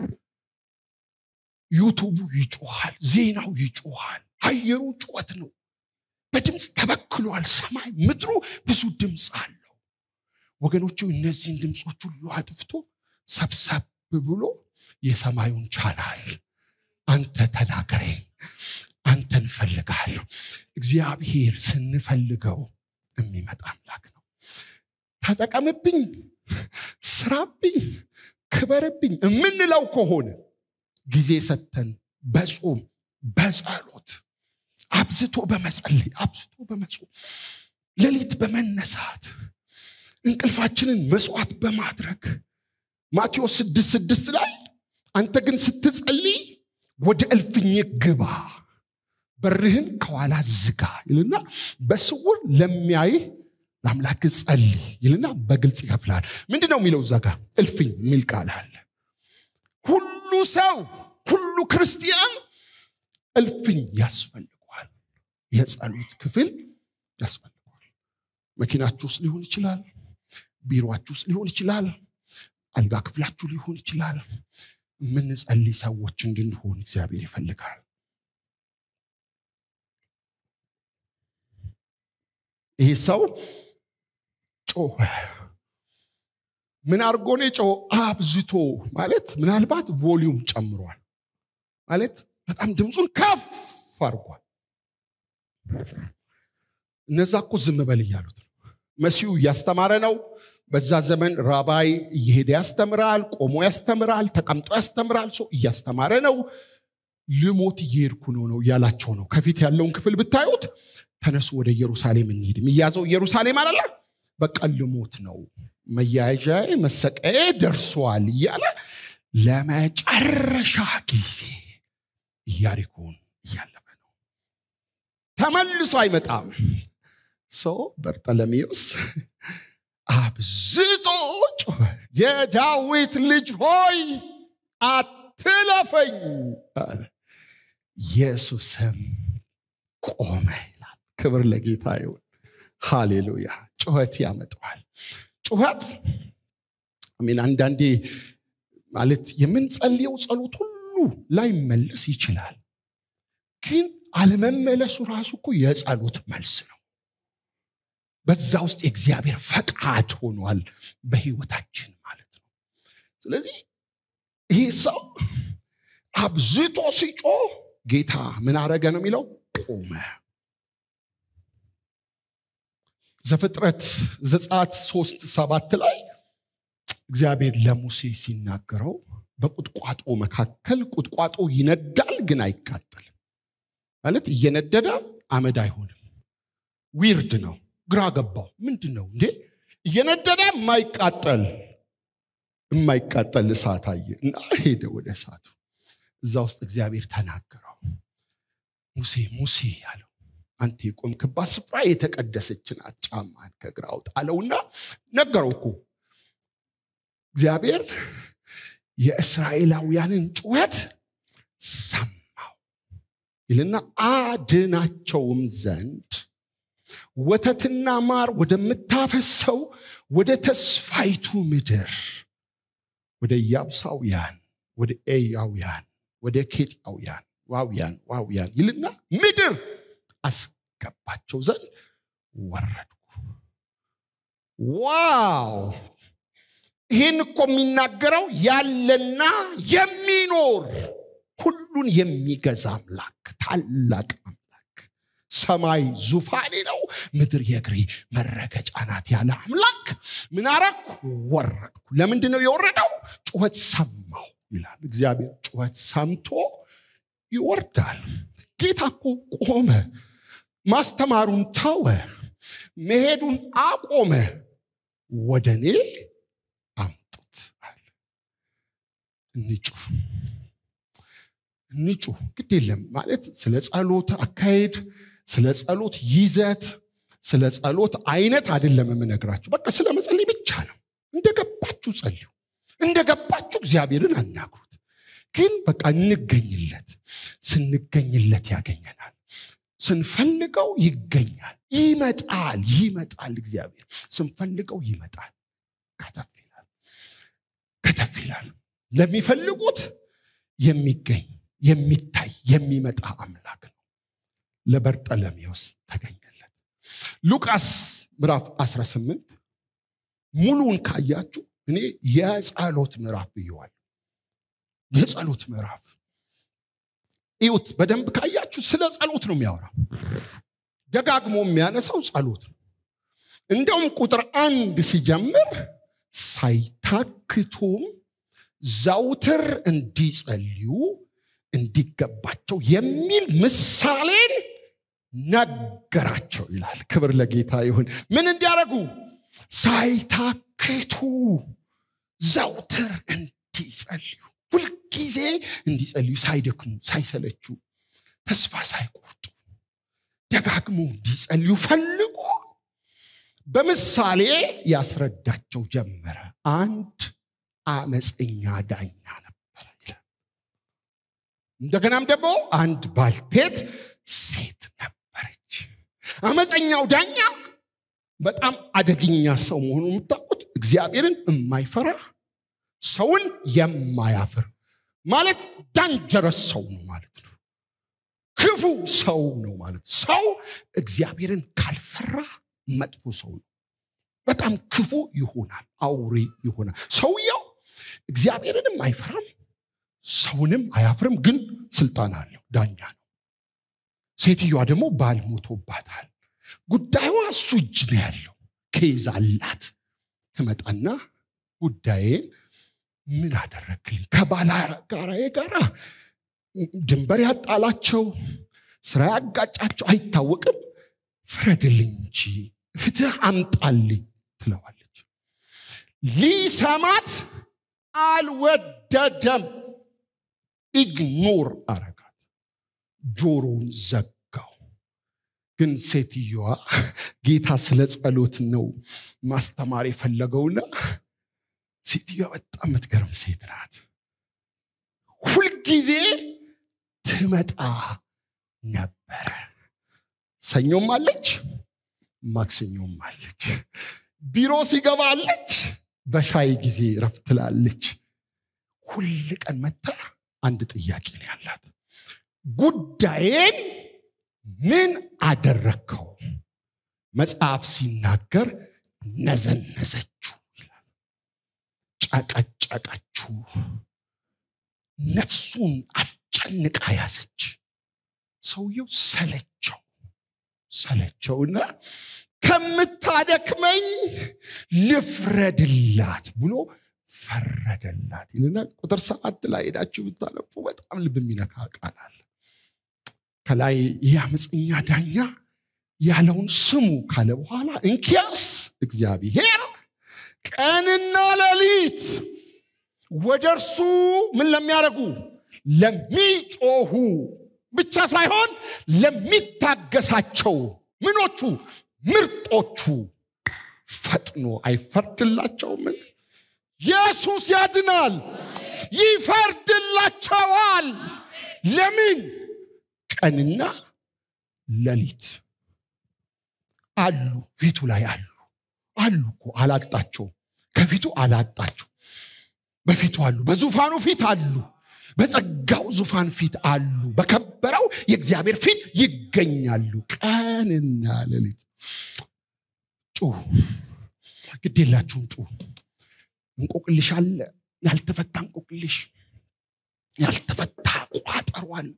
A: ዩቱቡ ይጮሃል ዜናው ይጮሃል አየሩ ጩኸት ነው በድምፅ ተበክሏል ሰማይ ምድሩ ብዙ ድምፅ አለው ወገኖቹ እነዚህን ድምፆች ሁሉ አጥፍቶ ሰብሰብ ብሎ የሰማዩን ቻናል አንተ ተናገረኝ አንተን እፈልግሃለሁ እግዚአብሔር ስንፈልገው የሚመጣ አምላክ ነው ተጠቀምብኝ ስራብኝ ክበርብኝ የምንለው ከሆነ ጊዜ ሰተን በጾም በጸሎት አብዝቶ በመጸለይ አብዝቶ በመጾም ሌሊት በመነሳት እንቅልፋችንን መስዋዕት በማድረግ ማቴዎስ ስድስት ስድስት ላይ አንተ ግን ስትጸልይ ወደ እልፍኝ ግባ በርህን ከኋላ ዝጋ ይልና በስውር ለሚያይህ ለአምላክ ጸልይ ይልና በግልጽ ይከፍላል ምንድን ነው የሚለው እዛ ጋር እልፍኝ የሚል ቃል አለ ሁሉ ሰው ሁሉ ክርስቲያን እልፍኝ ያስፈልገዋል የጸሎት ክፍል ያስፈልገዋል መኪናችሁ ውስጥ ሊሆን ይችላል ቢሮችሁ ውስጥ ሊሆን ይችላል አልጋ ክፍላችሁ ሊሆን ይችላል የምንጸልይ ሰዎች እንድንሆን እግዚአብሔር ይፈልጋል ይህ ሰው ጮኸ ምን አድርጎ ነው የጮኸ አብዝቶ ማለት ምናልባት ቮሊዩም ጨምሯል ማለት በጣም ድምፁን ከፍ አድርጓል እነዛ እኮ ዝም በል እያሉት ነው መሲሁ እያስተማረ ነው በዛ ዘመን ራባይ እየሄደ ያስተምራል ቆሞ ያስተምራል ተቀምጦ ያስተምራል ሰው እያስተማረ ነው ልሞት እየሄድኩ ነው ነው እያላቸው ነው ከፊት ያለውን ክፍል ብታዩት ተነሱ ወደ ኢየሩሳሌም እንሂድ የሚያዘው ኢየሩሳሌም አላለ በቃ ልሞት ነው መያዣ መሰቀዬ ደርሷል እያለ ለመጨረሻ ጊዜ ኢያሪኮን እያለፈ ነው ተመልሶ አይመጣም ሰው በርጠለሜዎስ አብዝቶ ጮኸ የዳዊት ልጅ ሆይ አትለፈኝ አለ ኢየሱስም ቆመ ይላል ክብር ለጌታ ይሁን ሃሌሉያ ጩኸት ያመጣዋል ጩኸት ሚን አንዳንዴ ማለት የምንጸልየው ጸሎት ሁሉ ላይመለስ ይችላል ግን አለመመለሱ ራሱ እኮ የጸሎት መልስ ነው በዛ ውስጥ የእግዚአብሔር ፈቃድ ሆኗል በህይወታችን ማለት ነው ስለዚህ ይህ ሰው አብዝቶ ሲጮ ጌታ ምን አረገ ነው የሚለው ቆመ ዘፍጥረት ዘጻት ሶስት ሰባት ላይ እግዚአብሔር ለሙሴ ሲናገረው በቁጥቋጦ መካከል ቁጥቋጦ ይነዳል ግን አይቃጠልም ማለት እየነደደ አመድ አይሆንም ዊርድ ነው ግራ ገባው ምንድን ነው እንዴ እየነደደ የማይቃጠል የማይቃጠል እሳት አየ እና ሄደ ወደ እሳቱ እዛ ውስጥ እግዚአብሔር ተናገረው ሙሴ ሙሴ ያለው አንተ የቆምክባት ስፍራ የተቀደሰች ናት ጫማን ከግራ አውጣ አለውና ነገረው እኮ እግዚአብሔር የእስራኤላውያንን ጩኸት ሰማው ይልና አድናቸውም ዘንድ ወተትና ማር ወደምታፈሰው ወደ ተስፋይቱ ምድር ወደ ያብሳውያን ወደ ኤያውያን ወደ ኬጢያውያን ዋውያን ዋውያን ይልና ምድር አስገባቸው ዘንድ ወረድኩ ዋው ይህን እኮ የሚናገረው ያለና የሚኖር ሁሉን የሚገዛ አምላክ ታላቅ አምላክ ሰማይ ዙፋኔ ነው ምድር የእግሬ መረገጫ ናት ያለ አምላክ ምን አረኩ ወረድኩ ለምንድን ነው የወረደው ጩኸት ሰማው ይላል እግዚአብሔር ጩኸት ሰምቶ ይወርዳል ጌታ እኮ ቆመ ማስተማሩን ተወ መሄዱን አቆመ ወደ እኔ አምጡት አለ እንጩህ እንጩህ ግድ የለም ማለት ስለ ጸሎት አካሄድ ስለ ጸሎት ይዘት ስለ ጸሎት አይነት አይደለም የምነግራችሁ በቃ ስለ መጸለይ ብቻ ነው እንደገባችሁ ጸልዩ እንደገባችሁ እግዚአብሔርን አናግሩት ግን በቃ እንገኝለት ስንገኝለት ያገኘናል ስንፈልገው ይገኛል ይመጣል ይመጣል እግዚአብሔር ስንፈልገው ይመጣል ከተፍ ይላል ከተፍ ይላል ለሚፈልጉት የሚገኝ የሚታይ የሚመጣ አምላክ ነው ለበርጠለሜዎስ ተገኘለት ሉቃስ ምዕራፍ 18 ሙሉውን ካያችሁ እኔ የጸሎት ምዕራፍ ብየዋል የጸሎት ምዕራፍ እዩት በደንብ ካያችሁ ስለ ጸሎት ነው የሚያወራው ደጋግሞ የሚያነሳው ጸሎት ነው እንደውም ቁጥር አንድ ሲጀምር ሳይታክቱም ዘውትር እንዲጸልዩ እንዲገባቸው የሚል ምሳሌን ነገራቸው ይላል ክብር ለጌታ ይሁን ምን እንዲያደርጉ ሳይታክቱ ዘውትር እንዲጸልዩ ሁልጊዜ እንዲጸልዩ ሳይደክሙ ሳይሰለቹ ተስፋ ሳይቆርጡ ደጋግሞ እንዲጸልዩ ፈልጎ በምሳሌ ያስረዳቸው ጀመረ አንድ አመፀኛ ዳኛ ነበረ ይላል እንደገናም ደግሞ አንድ ባልቴት ሴት ነበረች አመፀኛው ዳኛ በጣም አደገኛ ሰው መሆኑን የምታውቁት እግዚአብሔርን የማይፈራ ሰውን የማያፍር ማለት ዳንጀረስ ሰው ነው ማለት ነው ክፉ ሰው ነው ማለት ሰው እግዚአብሔርን ካልፈራ መጥፎ ሰው ነው በጣም ክፉ ይሆናል አውሬ ይሆናል ሰውየው እግዚአብሔርንም አይፈራም ሰውንም አያፍርም ግን ስልጣን አለው ዳኛ ነው ሴትዮዋ ደግሞ ባል ሞቶባታል ጉዳዩዋ እሱ እጅ ነው ያለው ኬዝ አላት ትመጣና ጉዳዬን ምን አደረግልኝ ከባላጋራዬ ጋር ድንበር ያጣላቸው ስራ ያጋጫቸው አይታወቅም ፍረድልኝ እንጂ ፍትህ አምጣልኝ ትለዋለች ሊሰማት አልወደደም ኢግኖር አረጋት ጆሮውን ዘጋው ግን ሴትዮዋ ጌታ ስለ ጸሎት ነው ማስተማር የፈለገውና ሴትዮዋ በጣም የምትገርም ሴት ናት ሁልጊዜ ትመጣ ነበረ ሰኞም አለች ማክሰኞም አለች ቢሮ ሲገባ አለች በሻይ ጊዜ ረፍት ትላለች ሁል ቀን መታ አንድ ጥያቄ ነው ያላት ጉዳዬን ምን አደረግከው መጽሐፍ ሲናገር ነዘነዘችው ይላል ጨቀጨቀችው ነፍሱን አስጨንቃ ያዘች ሰውየው ሰለቸው ሰለቸውና ከምታደክመኝ ልፍረድላት ብሎ ፈረደላት ይልና ቁጥር ሰዓት ላይ ሄዳችሁ ብታነቡ በጣም ልብ የሚነካ ቃል አለ ከላይ ይህ አመፀኛ ዳኛ ያለውን ስሙ ካለ በኋላ እንኪያስ እግዚአብሔር ቀንና ሌሊት ወደ እርሱ ምን ለሚያደርጉ ለሚጮሁ ብቻ ሳይሆን ለሚታገሳቸው ምኖቹ ምርጦቹ ፈጥኖ አይፈርድላቸውምን ኢየሱስ ያድናል ይፈርድላቸዋል ለምን ቀንና ሌሊት አሉ ፊቱ ላይ አሉ አሉ እኮ አላጣቸው ከፊቱ አላጣቸው በፊቱ አሉ በዙፋኑ ፊት አሉ በጸጋው ዙፋን ፊት አሉ በከበረው የእግዚአብሔር ፊት ይገኛሉ ቀንና ሌሊት ጩ ግድ የላችሁም ጩ እንቆቅልሽ አለ ያልተፈታ እንቆቅልሽ ያልተፈታ ቋጠሮ አለ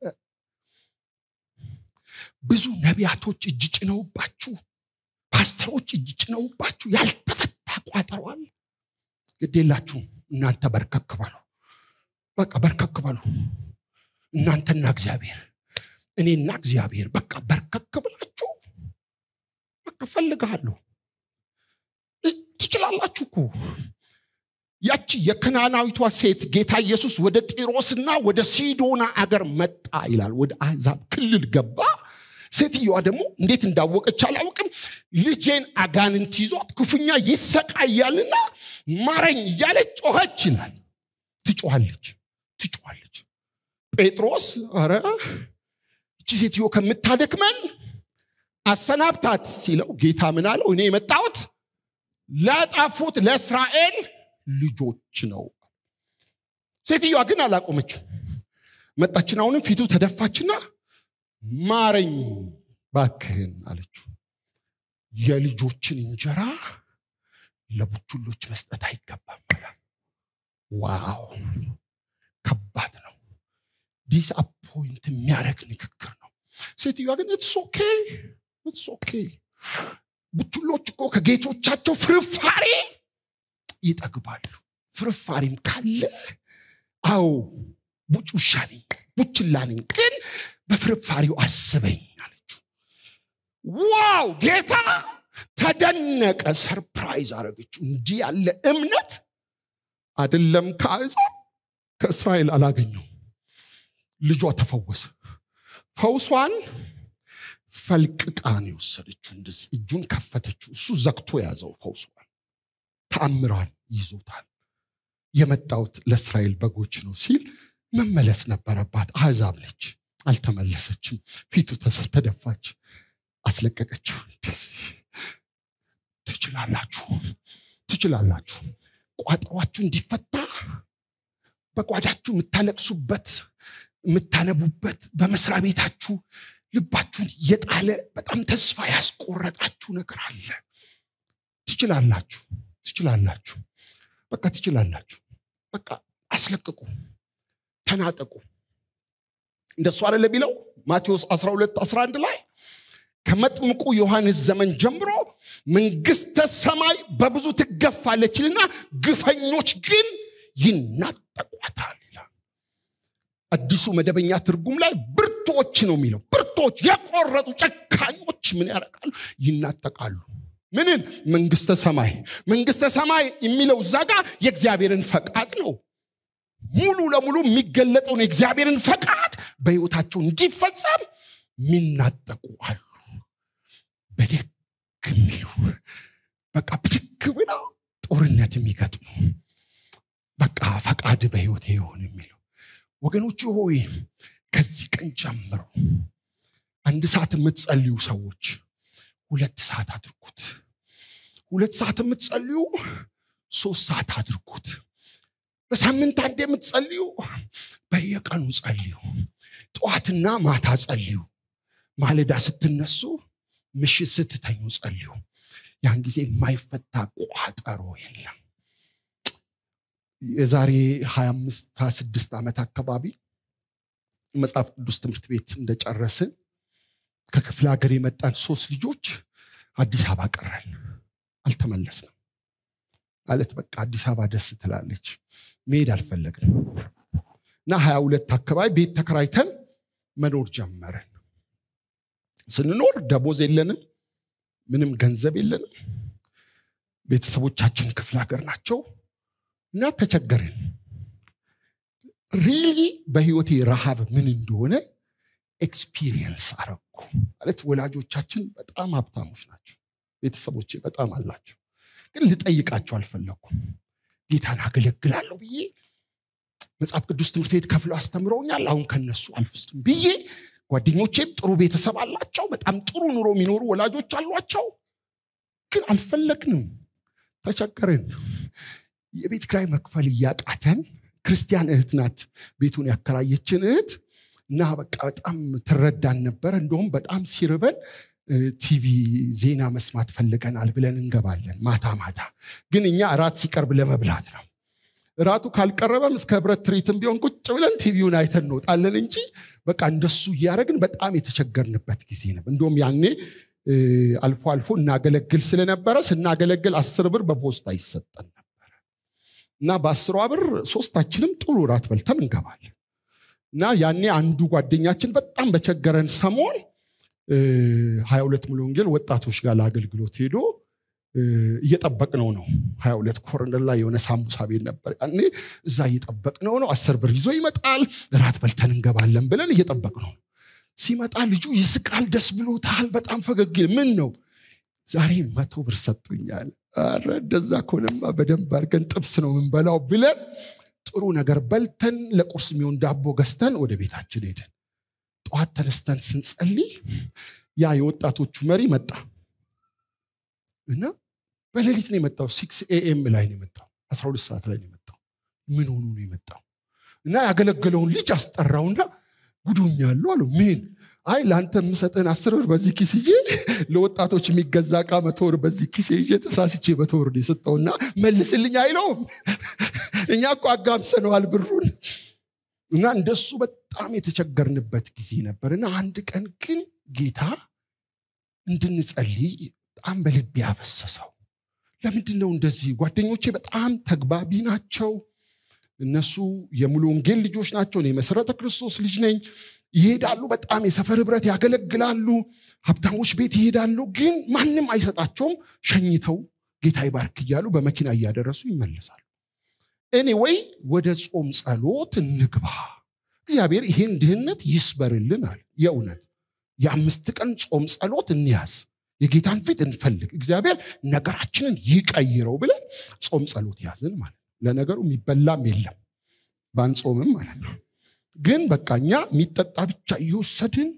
A: ብዙ ነቢያቶች እጅ ጭነውባችሁ ፓስተሮች እጅ ጭነውባችሁ ያልተፈታ ቋጠሮ አለ ግድ የላችሁም እናንተ በርከክ በሉ በቃ በርከክ በሉ እናንተና እግዚአብሔር እኔና እግዚአብሔር በቃ በርከክ ብላችሁ በቃ ፈልግሃለሁ ትችላላችሁ እኮ ያቺ የከናናዊቷ ሴት ጌታ ኢየሱስ ወደ ጢሮስና ወደ ሲዶና አገር መጣ ይላል ወደ አሕዛብ ክልል ገባ ሴትየዋ ደግሞ እንዴት እንዳወቀች አላውቅም ልጄን አጋንንት ይዞት ክፉኛ ይሰቃያልና ማረኝ እያለች ጮኸች ይላል ትጮኋለች ትጮኋለች ጴጥሮስ ኧረ እቺ ሴትዮ ከምታደክመን አሰናብታት ሲለው ጌታ ምን አለው እኔ የመጣሁት ለጠፉት ለእስራኤል ልጆች ነው ሴትዮዋ ግን አላቆመችው መጣችን አሁንም ፊቱ ተደፋችና ማረኝ ባክህን አለችው የልጆችን እንጀራ ለቡችሎች መስጠት አይገባም ዋው ከባድ ነው ዲስአፖይንት የሚያደርግ ንግግር ነው ሴትዮዋ ግን ኢትስ ኦኬ ኢትስ ኦኬ ቡችሎች እኮ ከጌቶቻቸው ፍርፋሪ ይጠግባሉ ፍርፋሪም ካለ አዎ ቡጭ ውሻ ነኝ ቡችላ ነኝ ግን በፍርፋሪው አስበኝ አለችው ዋው ጌታ ተደነቀ ሰርፕራይዝ አረገችው እንዲህ ያለ እምነት አይደለም ከአሕዛብ ከእስራኤል አላገኘው ልጇ ተፈወሰ ፈውሷን ፈልቅቃን የወሰደችው እንደዚህ እጁን ከፈተችው እሱ ዘግቶ የያዘው ፈውሷን ተአምሯን ይዞታል የመጣውት ለእስራኤል በጎች ነው ሲል መመለስ ነበረባት አሕዛብ ነች አልተመለሰችም ፊቱ ተደፋች አስለቀቀችው እንደዚህ ትችላላችሁ ትችላላችሁ ቋጠሯችሁ እንዲፈታ በጓዳችሁ የምታለቅሱበት የምታነቡበት በመስሪያ ቤታችሁ ልባችሁን የጣለ በጣም ተስፋ ያስቆረጣችሁ ነገር አለ ትችላላችሁ ትችላላችሁ በቃ ትችላላችሁ በቃ አስለቅቁ ተናጠቁ እንደሱ አደለ ቢለው ማቴዎስ 12 11 ላይ ከመጥምቁ ዮሐንስ ዘመን ጀምሮ መንግስተ ሰማይ በብዙ ትገፋለችልና ግፈኞች ግን ይናጠቋታል ይላል አዲሱ መደበኛ ትርጉም ላይ ብርቶች ነው የሚለው ብርቶች የቆረጡ ጨካኞች ምን ያደርጋሉ ይናጠቃሉ ምንን መንግስተ ሰማይ መንግስተ ሰማይ የሚለው እዛ ጋር የእግዚአብሔርን ፈቃድ ነው ሙሉ ለሙሉ የሚገለጠውን የእግዚአብሔርን ፈቃድ በህይወታቸው እንዲፈጸም የሚናጠቁ አሉ በደግ የሚሉ በቃ ብድግ ብለው ጦርነት የሚገጥሙ በቃ ፈቃድ በህይወት ይሆን የሚለው ወገኖች ሆይ ከዚህ ቀን ጀምሮ አንድ ሰዓት የምትጸልዩ ሰዎች ሁለት ሰዓት አድርጉት ሁለት ሰዓት የምትጸልዩ ሶስት ሰዓት አድርጉት በሳምንት አንድ የምትጸልዩ በየቀኑ ጸልዩ ጠዋትና ማታ ጸልዩ ማለዳ ስትነሱ ምሽት ስትተኙ ጸልዩ ያን ጊዜ የማይፈታ ቋጠሮ የለም የዛሬ 25 26 ዓመት አካባቢ መጽሐፍ ቅዱስ ትምህርት ቤት እንደጨረስን ከክፍለ ሀገር የመጣን ሶስት ልጆች አዲስ አበባ ቀረን አልተመለስንም ማለት በቃ አዲስ አበባ ደስ ትላለች መሄድ አልፈለግንም እና ሀያ ሁለት አካባቢ ቤት ተከራይተን መኖር ጀመርን ስንኖር ደሞዝ የለንም ምንም ገንዘብ የለንም ቤተሰቦቻችን ክፍለ ሀገር ናቸው እና ተቸገርን ሪሊ በህይወቴ ረሃብ ምን እንደሆነ ኤክስፒሪየንስ አረኩ ማለት ወላጆቻችን በጣም ሀብታሞች ናቸው ቤተሰቦቼ በጣም አላቸው ግን ልጠይቃቸው አልፈለኩም ጌታን አገለግላለሁ ብዬ መጽሐፍ ቅዱስ ትምህርት ቤት ከፍለው አስተምረውኛል አሁን ከነሱ አልፍስትም ብዬ ጓደኞቼም ጥሩ ቤተሰብ አላቸው በጣም ጥሩ ኑሮ የሚኖሩ ወላጆች አሏቸው ግን አልፈለግንም ተቸገርን የቤት ክራይ መክፈል እያቃተን ክርስቲያን እህት ናት ቤቱን ያከራየችን እህት እና በቃ በጣም ትረዳን ነበር እንደውም በጣም ሲርበን ቲቪ ዜና መስማት ፈልገናል ብለን እንገባለን ማታ ማታ ግን እኛ እራት ሲቀርብ ለመብላት ነው እራቱ ካልቀረበም እስከ ህብረት ትርኢትም ቢሆን ቁጭ ብለን ቲቪውን አይተን እንወጣለን እንጂ በቃ እንደሱ እያደረግን በጣም የተቸገርንበት ጊዜ ነው እንደውም ያኔ አልፎ አልፎ እናገለግል ስለነበረ ስናገለግል አስር ብር በፖስታ ይሰጠን ነበረ እና በአስሯ ብር ሶስታችንም ጥሩ እራት በልተን እንገባለን እና ያኔ አንዱ ጓደኛችን በጣም በቸገረን ሰሞን ሀያ ሁለት ሙሉ ወንጌል ወጣቶች ጋር ለአገልግሎት ሄዶ እየጠበቅነው ነው ሀያ ሁለት ኮርነር ላይ የሆነ ሳምቡሳ ቤት ነበር ያኔ እዛ እየጠበቅነው ነው አስር ብር ይዞ ይመጣል እራት በልተን እንገባለን ብለን እየጠበቅነው ሲመጣ ልጁ ይስቃል ደስ ብሎታል በጣም ፈገግ ምን ነው ዛሬ መቶ ብር ሰጡኛል አረ እንደዛ ከሆነማ በደንብ አድርገን ጥብስ ነው ምንበላው ብለን ጥሩ ነገር በልተን ለቁርስ የሚሆን ዳቦ ገዝተን ወደ ቤታችን ሄድን ጠዋት ተነስተን ስንጸልይ ያ የወጣቶቹ መሪ መጣ እና በሌሊት ነው የመጣው ሲክስ ኤኤም ላይ ነው የመጣው አስራ ሁለት ሰዓት ላይ ነው የመጣው ምን ሆኑ ነው የመጣው እና ያገለገለውን ልጅ አስጠራውና ጉዱኛሉ አሉ ምን አይ ለአንተ የምሰጥህን አስር ብር በዚህ ኪስ ይዤ ለወጣቶች የሚገዛ እቃ መቶ ብር በዚህ ኪስ ይዤ ተሳስቼ መቶ ብር የሰጠውና መልስልኝ አይለውም እኛ እኮ አጋምሰነዋል ብሩን እና እንደሱ በጣም የተቸገርንበት ጊዜ ነበር እና አንድ ቀን ግን ጌታ እንድንጸልይ በጣም በልቤ ያፈሰሰው ለምንድን ነው እንደዚህ ጓደኞቼ በጣም ተግባቢ ናቸው እነሱ የሙሉ ወንጌል ልጆች ናቸው እኔ መሰረተ ክርስቶስ ልጅ ነኝ ይሄዳሉ በጣም የሰፈር ህብረት ያገለግላሉ ሀብታሞች ቤት ይሄዳሉ ግን ማንም አይሰጣቸውም ሸኝተው ጌታ ይባርክ እያሉ በመኪና እያደረሱ ይመለሳሉ እኔ ወይ ወደ ጾም ጸሎት እንግባ እግዚአብሔር ይሄን ድህነት ይስበርልን አለ የእውነት የአምስት ቀን ጾም ጸሎት እንያዝ የጌታን ፊት እንፈልግ እግዚአብሔር ነገራችንን ይቀይረው ብለን ጾም ጸሎት ያዝን ማለት ነው ለነገሩ የሚበላም የለም ባንጾምም ማለት ነው ግን በቃ እኛ የሚጠጣ ብቻ እየወሰድን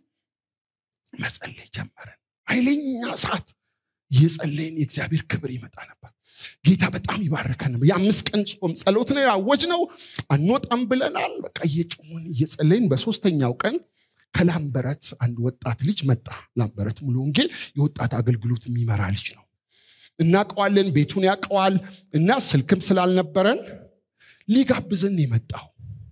A: መጸለይ ጀመረን ኃይለኛ ሰዓት እየጸለይን የእግዚአብሔር ክብር ይመጣ ነበር ጌታ በጣም ይባረከን ነበር የአምስት ቀን ጾም ጸሎት ነው ያወጅ ነው አንወጣም ብለናል በቃ እየጮምን እየጸለይን በሶስተኛው ቀን ከላምበረት አንድ ወጣት ልጅ መጣ ላምበረት ሙሉ ወንጌል የወጣት አገልግሎት የሚመራ ልጅ ነው እናቀዋለን ቤቱን ያቀዋል እና ስልክም ስላልነበረን ሊጋብዘን የመጣው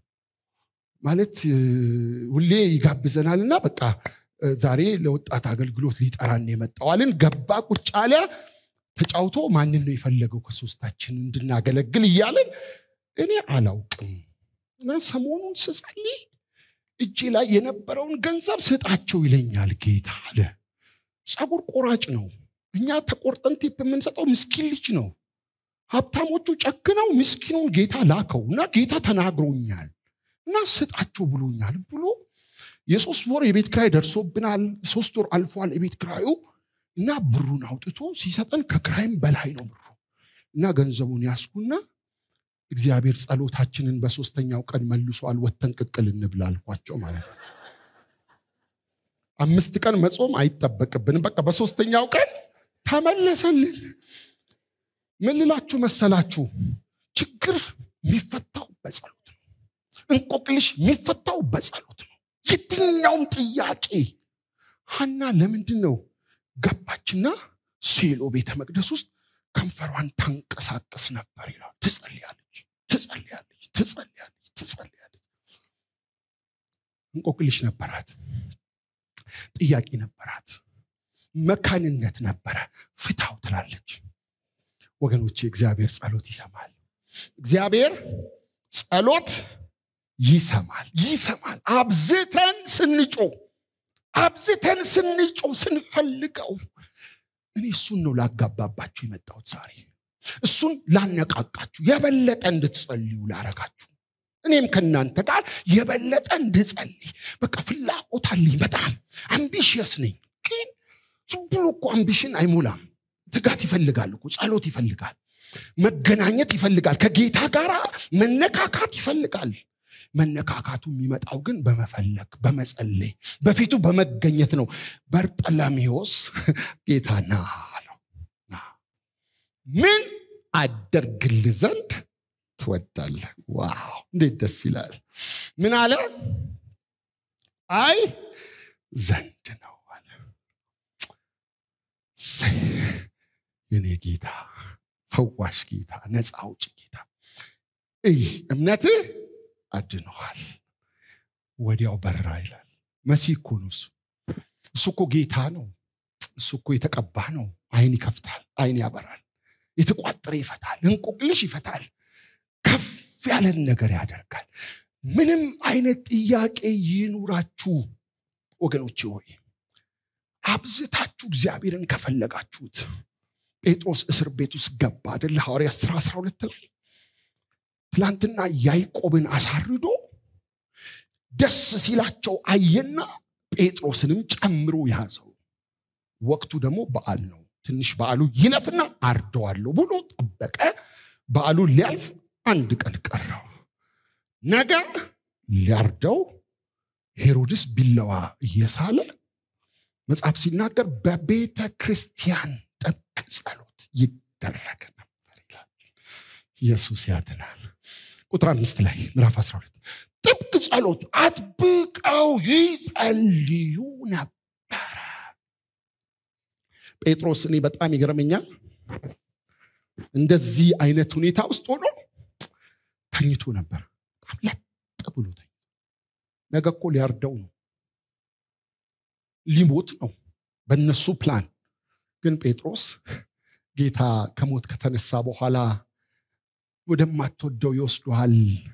A: ማለት ሁሌ ይጋብዘናል እና በቃ ዛሬ ለወጣት አገልግሎት ሊጠራን የመጣዋልን ገባ ቁጭ አለ ተጫውቶ ማንን ነው የፈለገው ከሶስታችን እንድናገለግል እያለን እኔ አላውቅም እና ሰሞኑን ስጸልይ እጄ ላይ የነበረውን ገንዘብ ስጣቸው ይለኛል ጌታ አለ ፀጉር ቆራጭ ነው እኛ ተቆርጠን ቲፕ የምንሰጠው ምስኪን ልጅ ነው ሀብታሞቹ ጨክነው ምስኪኑን ጌታ ላከው እና ጌታ ተናግሮኛል እና ስጣቸው ብሎኛል ብሎ የሶስት ወር የቤት ክራይ ደርሶብናል ሶስት ወር አልፏል የቤት ክራዩ እና ብሩን አውጥቶ ሲሰጠን ከክራይም በላይ ነው ብሩ እና ገንዘቡን ያስኩና እግዚአብሔር ጸሎታችንን በሶስተኛው ቀን መልሷል ወተን ቅቅል እንብላ አልኳቸው ማለት ነው አምስት ቀን መጾም አይጠበቅብንም በቃ በሶስተኛው ቀን ተመለሰልን ምን ልላችሁ መሰላችሁ ችግር የሚፈታው በጸሎት ነው እንቆቅልሽ የሚፈታው በጸሎት ነው የትኛውም ጥያቄ ሀና ለምንድን ነው ገባችና ሴሎ ቤተ መቅደስ ውስጥ ከንፈሯን ታንቀሳቀስ ነበር ይላል ትጸልያለች ትጸልያለች ትጸልያለች ትጸልያለች እንቆቅልሽ ነበራት ጥያቄ ነበራት መካንነት ነበረ ፍታው ትላለች ወገኖች እግዚአብሔር ጸሎት ይሰማል እግዚአብሔር ጸሎት ይሰማል ይሰማል አብዝተን ስንጮ አብዝተን ስንጮ ስንፈልገው እኔ እሱን ነው ላጋባባችሁ የመጣሁት ዛሬ እሱን ላነቃቃችሁ የበለጠ እንድትጸልዩ ላረጋችሁ እኔም ከእናንተ ጋር የበለጠ እንድጸልይ በቃ ፍላጎት አለኝ በጣም አምቢሽየስ ነኝ ግን ዝም ብሎ እኮ አምቢሽን አይሞላም ትጋት ይፈልጋል እኮ ጸሎት ይፈልጋል መገናኘት ይፈልጋል ከጌታ ጋር መነካካት ይፈልጋል መነካካቱ የሚመጣው ግን በመፈለግ በመጸለይ በፊቱ በመገኘት ነው በርጠላሜዎስ ጌታ ና አለው ምን አደርግል ዘንድ ትወዳለህ ዋው እንዴት ደስ ይላል ምን አለ አይ ዘንድ ነው አለ የኔ ጌታ ፈዋሽ ጌታ ነፃ አውጭ ጌታ እይ እምነትህ አድነዋል ወዲያው በራ ይላል መሲህ እኮ ነው እሱ እሱ እኮ ጌታ ነው እሱ እኮ የተቀባ ነው አይን ይከፍታል አይን ያበራል የተቋጠረ ይፈታል እንቆቅልሽ ይፈታል ከፍ ያለን ነገር ያደርጋል ምንም አይነት ጥያቄ ይኑራችሁ ወገኖች ሆይ አብዝታችሁ እግዚአብሔርን ከፈለጋችሁት ጴጥሮስ እስር ቤት ውስጥ ገባ አደለ ሐዋርያ 10 12 ላይ ትላንትና ያዕቆብን አሳርዶ ደስ ሲላቸው አየና ጴጥሮስንም ጨምሮ ያዘው ወቅቱ ደግሞ በዓል ነው ትንሽ በዓሉ ይለፍና አርደዋለሁ ብሎ ጠበቀ በዓሉ ሊያልፍ አንድ ቀን ቀረው ነገ ሊያርደው ሄሮድስ ቢለዋ እየሳለ መጽሐፍ ሲናገር በቤተ ክርስቲያን ጥብቅ ጸሎት ይደረግ ነበር ይላል ኢየሱስ ያድናል ቁጥር አምስት ላይ ምዕራፍ 12 ጥብቅ ጸሎት አጥብቀው ይጸልዩ ነበረ ጴጥሮስ እኔ በጣም ይገርመኛል እንደዚህ አይነት ሁኔታ ውስጥ ሆኖ ተኝቶ ነበር በጣም ለጥ ብሎ ነገ እኮ ሊያርደው ነው ሊሞት ነው በእነሱ ፕላን ግን ጴጥሮስ ጌታ ከሞት ከተነሳ በኋላ ወደማትወደው ይወስዱሃል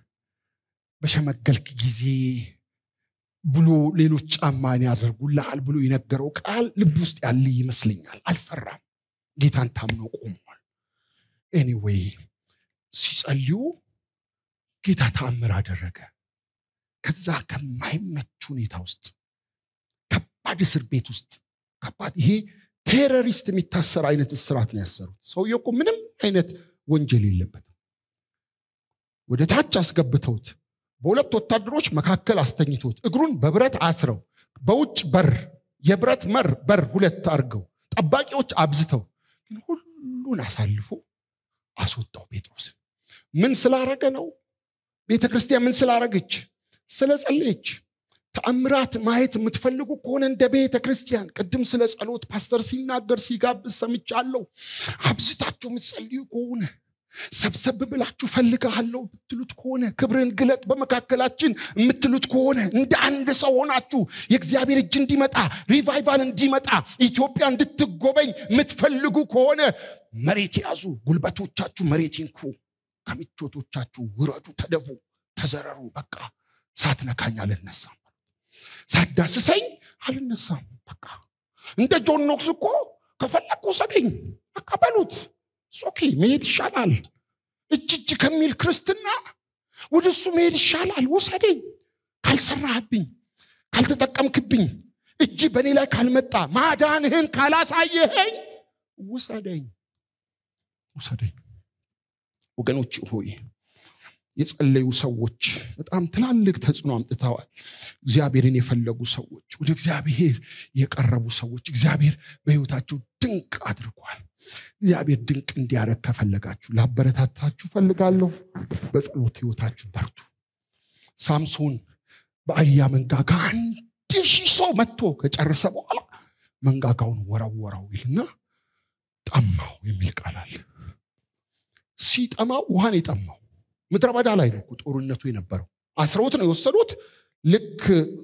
A: በሸመገልክ ጊዜ ብሎ ሌሎች ጫማን ያደርጉልሃል ብሎ የነገረው ቃል ልብ ውስጥ ያለ ይመስለኛል አልፈራም ጌታን ታምኖ ቆሟል ኤኒዌይ ሲጸልዩ ጌታ ተአምር አደረገ ከዛ ከማይመች ሁኔታ ውስጥ ከባድ እስር ቤት ውስጥ ከባድ ይሄ ቴሮሪስት የሚታሰር አይነት እስራት ነው ያሰሩት ሰውየ እኮ ምንም አይነት ወንጀል የለበትም ወደ ታች አስገብተውት በሁለት ወታደሮች መካከል አስተኝቶት እግሩን በብረት አስረው በውጭ በር የብረት መር በር ሁለት አድርገው ጠባቂዎች አብዝተው ግን ሁሉን አሳልፎ አስወጣው ጴጥሮስ ምን ስላረገ ነው ቤተ ክርስቲያን ምን ስላረገች ስለ ጸለየች ተአምራት ማየት የምትፈልጉ ከሆነ እንደ ቤተ ክርስቲያን ቅድም ስለ ጸሎት ፓስተር ሲናገር ሲጋብዝ ሰምቻለሁ አብዝታችሁ የምትጸልዩ ከሆነ ሰብሰብ ብላችሁ ፈልግሃለሁ ብትሉት ከሆነ ክብርን ግለጥ በመካከላችን የምትሉት ከሆነ እንደ አንድ ሰው ሆናችሁ የእግዚአብሔር እጅ እንዲመጣ ሪቫይቫል እንዲመጣ ኢትዮጵያ እንድትጎበኝ የምትፈልጉ ከሆነ መሬት ያዙ ጉልበቶቻችሁ መሬት ይንኩ ከምቾቶቻችሁ ውረዱ ተደፉ ተዘረሩ በቃ ሳትነካኝ አልነሳም ሳዳስሰኝ አልነሳም በቃ እንደ ጆን ኖክስ እኮ ከፈለግ ውሰደኝ በቃ በሉት ኦኬ መሄድ ይሻላል እጅ እጅ ከሚል ክርስትና ወደ እሱ መሄድ ይሻላል ውሰደኝ ካልሰራህብኝ ካልተጠቀምክብኝ እጅ በእኔ ላይ ካልመጣ ማዳንህን ካላሳየኸኝ ውሰደኝ ውሰደኝ ወገኖች ሆይ የጸለዩ ሰዎች በጣም ትላልቅ ተጽዕኖ አምጥተዋል እግዚአብሔርን የፈለጉ ሰዎች ወደ እግዚአብሔር የቀረቡ ሰዎች እግዚአብሔር በህይወታቸው ድንቅ አድርጓል እግዚአብሔር ድንቅ እንዲያደረግ ከፈለጋችሁ ላበረታታችሁ ፈልጋለሁ በጸሎት ህይወታችሁ በርቱ ሳምሶን በአህያ መንጋጋ አንድ ሺህ ሰው መጥቶ ከጨረሰ በኋላ መንጋጋውን ወረወረው ይልና ጠማው የሚል ቃል አለ ሲጠማው ውሃን የጠማው ምድረ በዳ ላይ ነው ጦርነቱ የነበረው አስረውት ነው የወሰዱት ልክ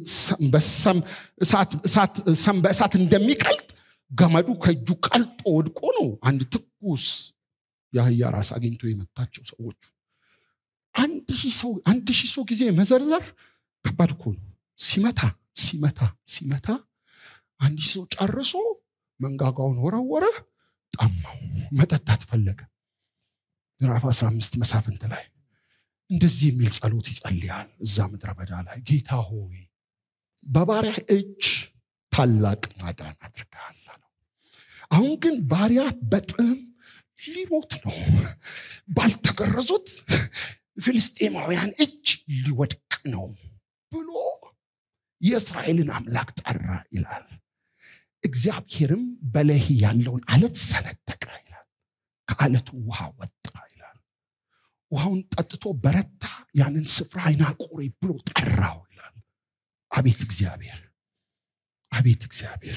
A: ሰም በእሳት እንደሚቀልጥ ገመዱ ከእጁ ቀልጦ ወድቆ ነው አንድ ትኩስ የአህያ ራስ አግኝቶ የመታቸው ሰዎቹ አንድ ሺህ ሰው ጊዜ መዘርዘር ከባድ እኮ ነው ሲመታ ሲመታ ሲመታ አንድ ሺህ ሰው ጨርሶ መንጋጋውን ወረወረ ጠማው መጠጣት ፈለገ ምዕራፍ 15 መሳፍንት ላይ እንደዚህ የሚል ጸሎት ይጸልያል እዛ ምድረ በዳ ላይ ጌታ ሆይ በባሪያ እጅ ታላቅ ማዳን አድርገሃል አለው አሁን ግን ባሪያ በጥም ሊሞት ነው ባልተገረዙት ፍልስጤማውያን እጅ ሊወድቅ ነው ብሎ የእስራኤልን አምላክ ጠራ ይላል እግዚአብሔርም በለህ ያለውን አለት ሰነጠቀ ይላል ከአለቱ ውሃ ወጣ ይላል ውሃውን ጠጥቶ በረታ ያንን ስፍራ አይናቆሬ ብሎ ጠራው ይላል አቤት እግዚአብሔር አቤት እግዚአብሔር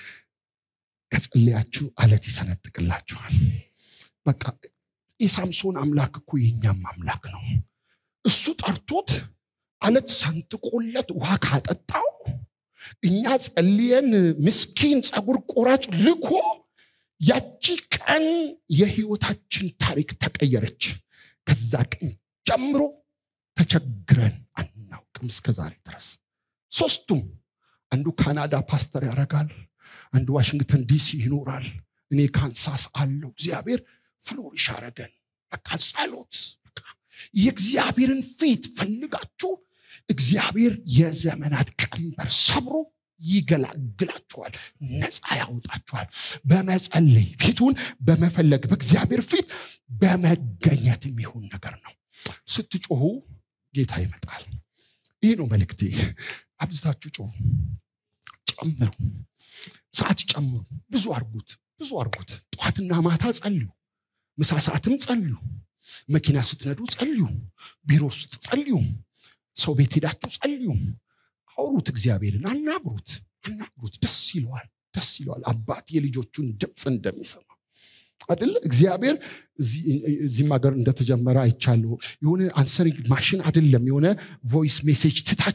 A: ከጸለያችሁ አለት ይሰነጥቅላችኋል በቃ የሳምሶን አምላክ እኮ የኛም አምላክ ነው እሱ ጠርቶት አለት ሰንጥቆለት ውሃ ካጠጣው እኛ ጸልየን ምስኪን ፀጉር ቆራጭ ልኮ ያቺ ቀን የህይወታችን ታሪክ ተቀየረች ከዛ ቀን ጀምሮ ተቸግረን አናውቅም እስከ ዛሬ ድረስ ሶስቱም አንዱ ካናዳ ፓስተር ያደርጋል አንዱ ዋሽንግተን ዲሲ ይኖራል እኔ ካንሳስ አለው እግዚአብሔር ፍሎሪሽ አረገን በቃ ጸሎት የእግዚአብሔርን ፊት ፈልጋችሁ እግዚአብሔር የዘመናት ቀንበር ሰብሮ ይገላግላችኋል ነፃ ያወጣችኋል በመጸለይ ፊቱን በመፈለግ በእግዚአብሔር ፊት በመገኘት የሚሆን ነገር ነው ስትጮሁ ጌታ ይመጣል ይህ ነው መልእክቴ አብዝታችሁ ጮሁ ጨምሩ ሰዓት ጨምሩ ብዙ አርጉት ብዙ አርጉት ጠዋትና ማታ ጸልዩ ምሳ ሰዓትም ጸልዩ መኪና ስትነዱ ጸልዩ ቢሮ ውስጥ ጸልዩ ሰው ቤት ሄዳችሁ ጸልዩ አውሩት እግዚአብሔርን አናግሩት አናግሩት ደስ ይለዋል ደስ ይለዋል አባት የልጆቹን ድምፅ እንደሚሰማ አደለ እግዚአብሔር እዚህም ሀገር እንደተጀመረ አይቻለሁ የሆነ አንሰሪንግ ማሽን አይደለም የሆነ ቮይስ ሜሴጅ ትታችሁ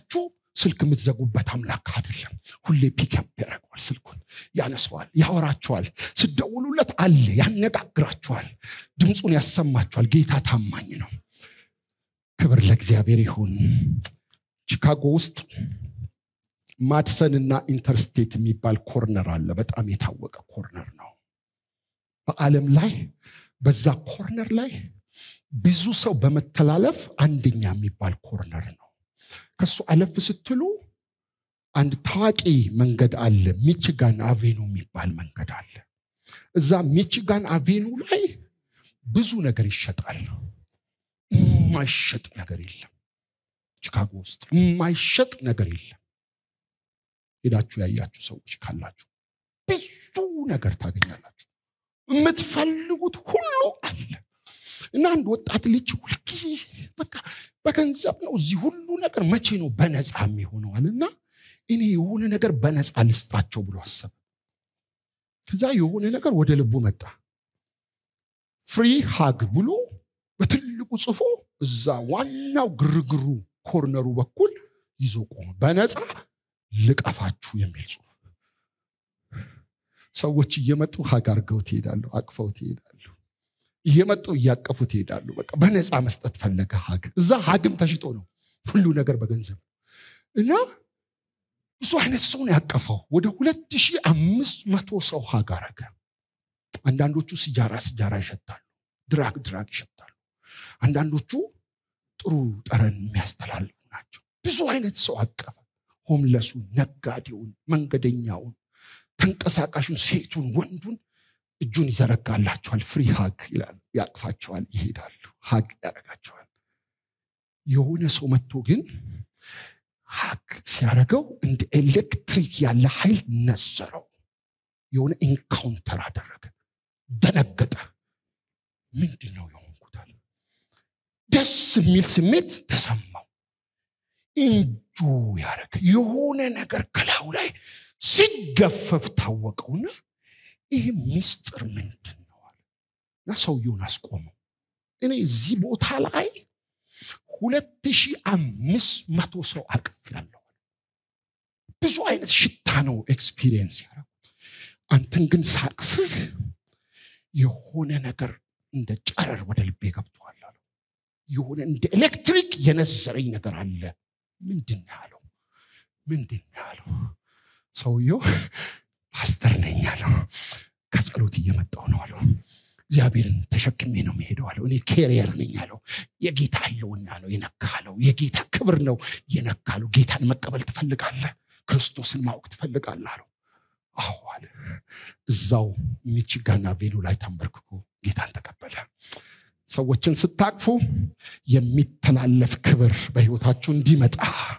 A: ስልክ የምትዘጉበት አምላክ አይደለም ሁሌ ፒክፕ ያደርገዋል ስልኩን ያነሰዋል ያወራቸዋል ስደውሉለት አለ ያነጋግራቸዋል ድምፁን ያሰማቸዋል ጌታ ታማኝ ነው ክብር ለእግዚአብሔር ይሁን ቺካጎ ውስጥ ማድሰን እና ኢንተርስቴት የሚባል ኮርነር አለ በጣም የታወቀ ኮርነር ነው በዓለም ላይ በዛ ኮርነር ላይ ብዙ ሰው በመተላለፍ አንደኛ የሚባል ኮርነር ነው ከሱ አለፍ ስትሉ አንድ ታዋቂ መንገድ አለ ሚችጋን አቬኑ የሚባል መንገድ አለ እዛ ሚችጋን አቬኑ ላይ ብዙ ነገር ይሸጣል የማይሸጥ ነገር የለም ቺካጎ ውስጥ የማይሸጥ ነገር የለም ሄዳችሁ ያያችሁ ሰዎች ካላችሁ ብዙ ነገር ታገኛላችሁ የምትፈልጉት ሁሉ አለ እና አንድ ወጣት ልጅ ሁልጊዜ በቃ በገንዘብ ነው እዚህ ሁሉ ነገር መቼ ነው በነፃ የሚሆነዋል እና እኔ የሆነ ነገር በነፃ ልስጣቸው ብሎ አሰበ ከዛ የሆነ ነገር ወደ ልቡ መጣ ፍሪ ሃግ ብሎ በትልቁ ጽፎ እዛ ዋናው ግርግሩ ኮርነሩ በኩል ይዞ ቆመ በነፃ ልቀፋችሁ የሚል ጽሁፍ ሰዎች እየመጡ ሀግ አርገው ትሄዳሉ አቅፈው ትሄዳሉ እየመጡ እያቀፉ ትሄዳሉ በቃ በነፃ መስጠት ፈለገ ሀግ እዛ ሀግም ተሽጦ ነው ሁሉ ነገር በገንዘብ እና ብዙ አይነት ሰው ነው ያቀፈው ወደ ሁለት ሺህ አምስት መቶ ሰው ሀግ አረገ አንዳንዶቹ ስጃራ ስጃራ ይሸጣሉ ድራግ ድራግ ይሸጣሉ አንዳንዶቹ ጥሩ ጠረን የሚያስተላልፉ ናቸው ብዙ አይነት ሰው አቀፈ ሆምለሱን ነጋዴውን መንገደኛውን ተንቀሳቃሹን ሴቱን ወንዱን እጁን ይዘረጋላቸዋል ፍሪ ሀግ ይላል ያቅፋቸዋል ይሄዳሉ ሀግ ያደረጋቸዋል የሆነ ሰው መጥቶ ግን ሀግ ሲያደረገው እንደ ኤሌክትሪክ ያለ ኃይል ነዘረው የሆነ ኢንካውንተር አደረገ ደነገጠ ምንድን ነው የሆንኩታል ደስ የሚል ስሜት ተሰማው እንጆ ያደረገ የሆነ ነገር ከላዩ ላይ ሲገፈፍ ታወቀውና ይህ ሚስጥር ምንድን ነው አለ እና ሰውየውን አስቆመው እኔ እዚህ ቦታ ላይ ሁለት ሺህ አምስት መቶ ሰው አቅፍ ያለው ብዙ አይነት ሽታ ነው ኤክስፒሪየንስ ያደረጉ አንተን ግን ሳቅፍህ የሆነ ነገር እንደ ጨረር ወደ ልቤ ገብተዋል አለው የሆነ እንደ ኤሌክትሪክ የነዘረኝ ነገር አለ ምንድን ያለው ምንድን ያለው ሰውየው ፓስተር ነኝ አለው ከጸሎት እየመጣው ነው አለው እግዚአብሔርን ተሸክሜ ነው የሚሄደው አለው እኔ ኬሪየር ነኝ አለው የጌታ ህልውና ነው የነካለው የጌታ ክብር ነው የነካለው ጌታን መቀበል ትፈልጋለህ ክርስቶስን ማወቅ ትፈልጋለህ አለው አዎ አለ እዛው ሚችጋና ቬኑ ላይ ተንበርክኮ ጌታን ተቀበለ ሰዎችን ስታቅፉ የሚተላለፍ ክብር በህይወታችሁ እንዲመጣ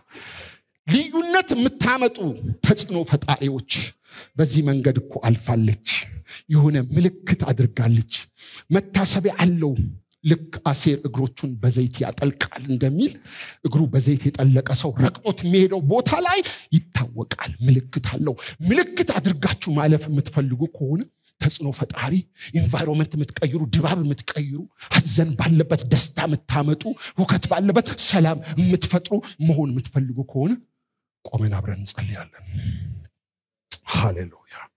A: ልዩነት የምታመጡ ተጽዕኖ ፈጣሪዎች በዚህ መንገድ እኮ አልፋለች የሆነ ምልክት አድርጋለች መታሰቢያ አለው ልክ አሴር እግሮቹን በዘይት ያጠልቃል እንደሚል እግሩ በዘይት የጠለቀ ሰው ረቅጦት የሚሄደው ቦታ ላይ ይታወቃል ምልክት አለው ምልክት አድርጋችሁ ማለፍ የምትፈልጉ ከሆነ ተጽዕኖ ፈጣሪ ኢንቫይሮንመንት የምትቀይሩ ድባብ የምትቀይሩ ሀዘን ባለበት ደስታ የምታመጡ ሁከት ባለበት ሰላም የምትፈጥሩ መሆን የምትፈልጉ ከሆነ ቆመን አብረን እንጸልያለን ሃሌሉያ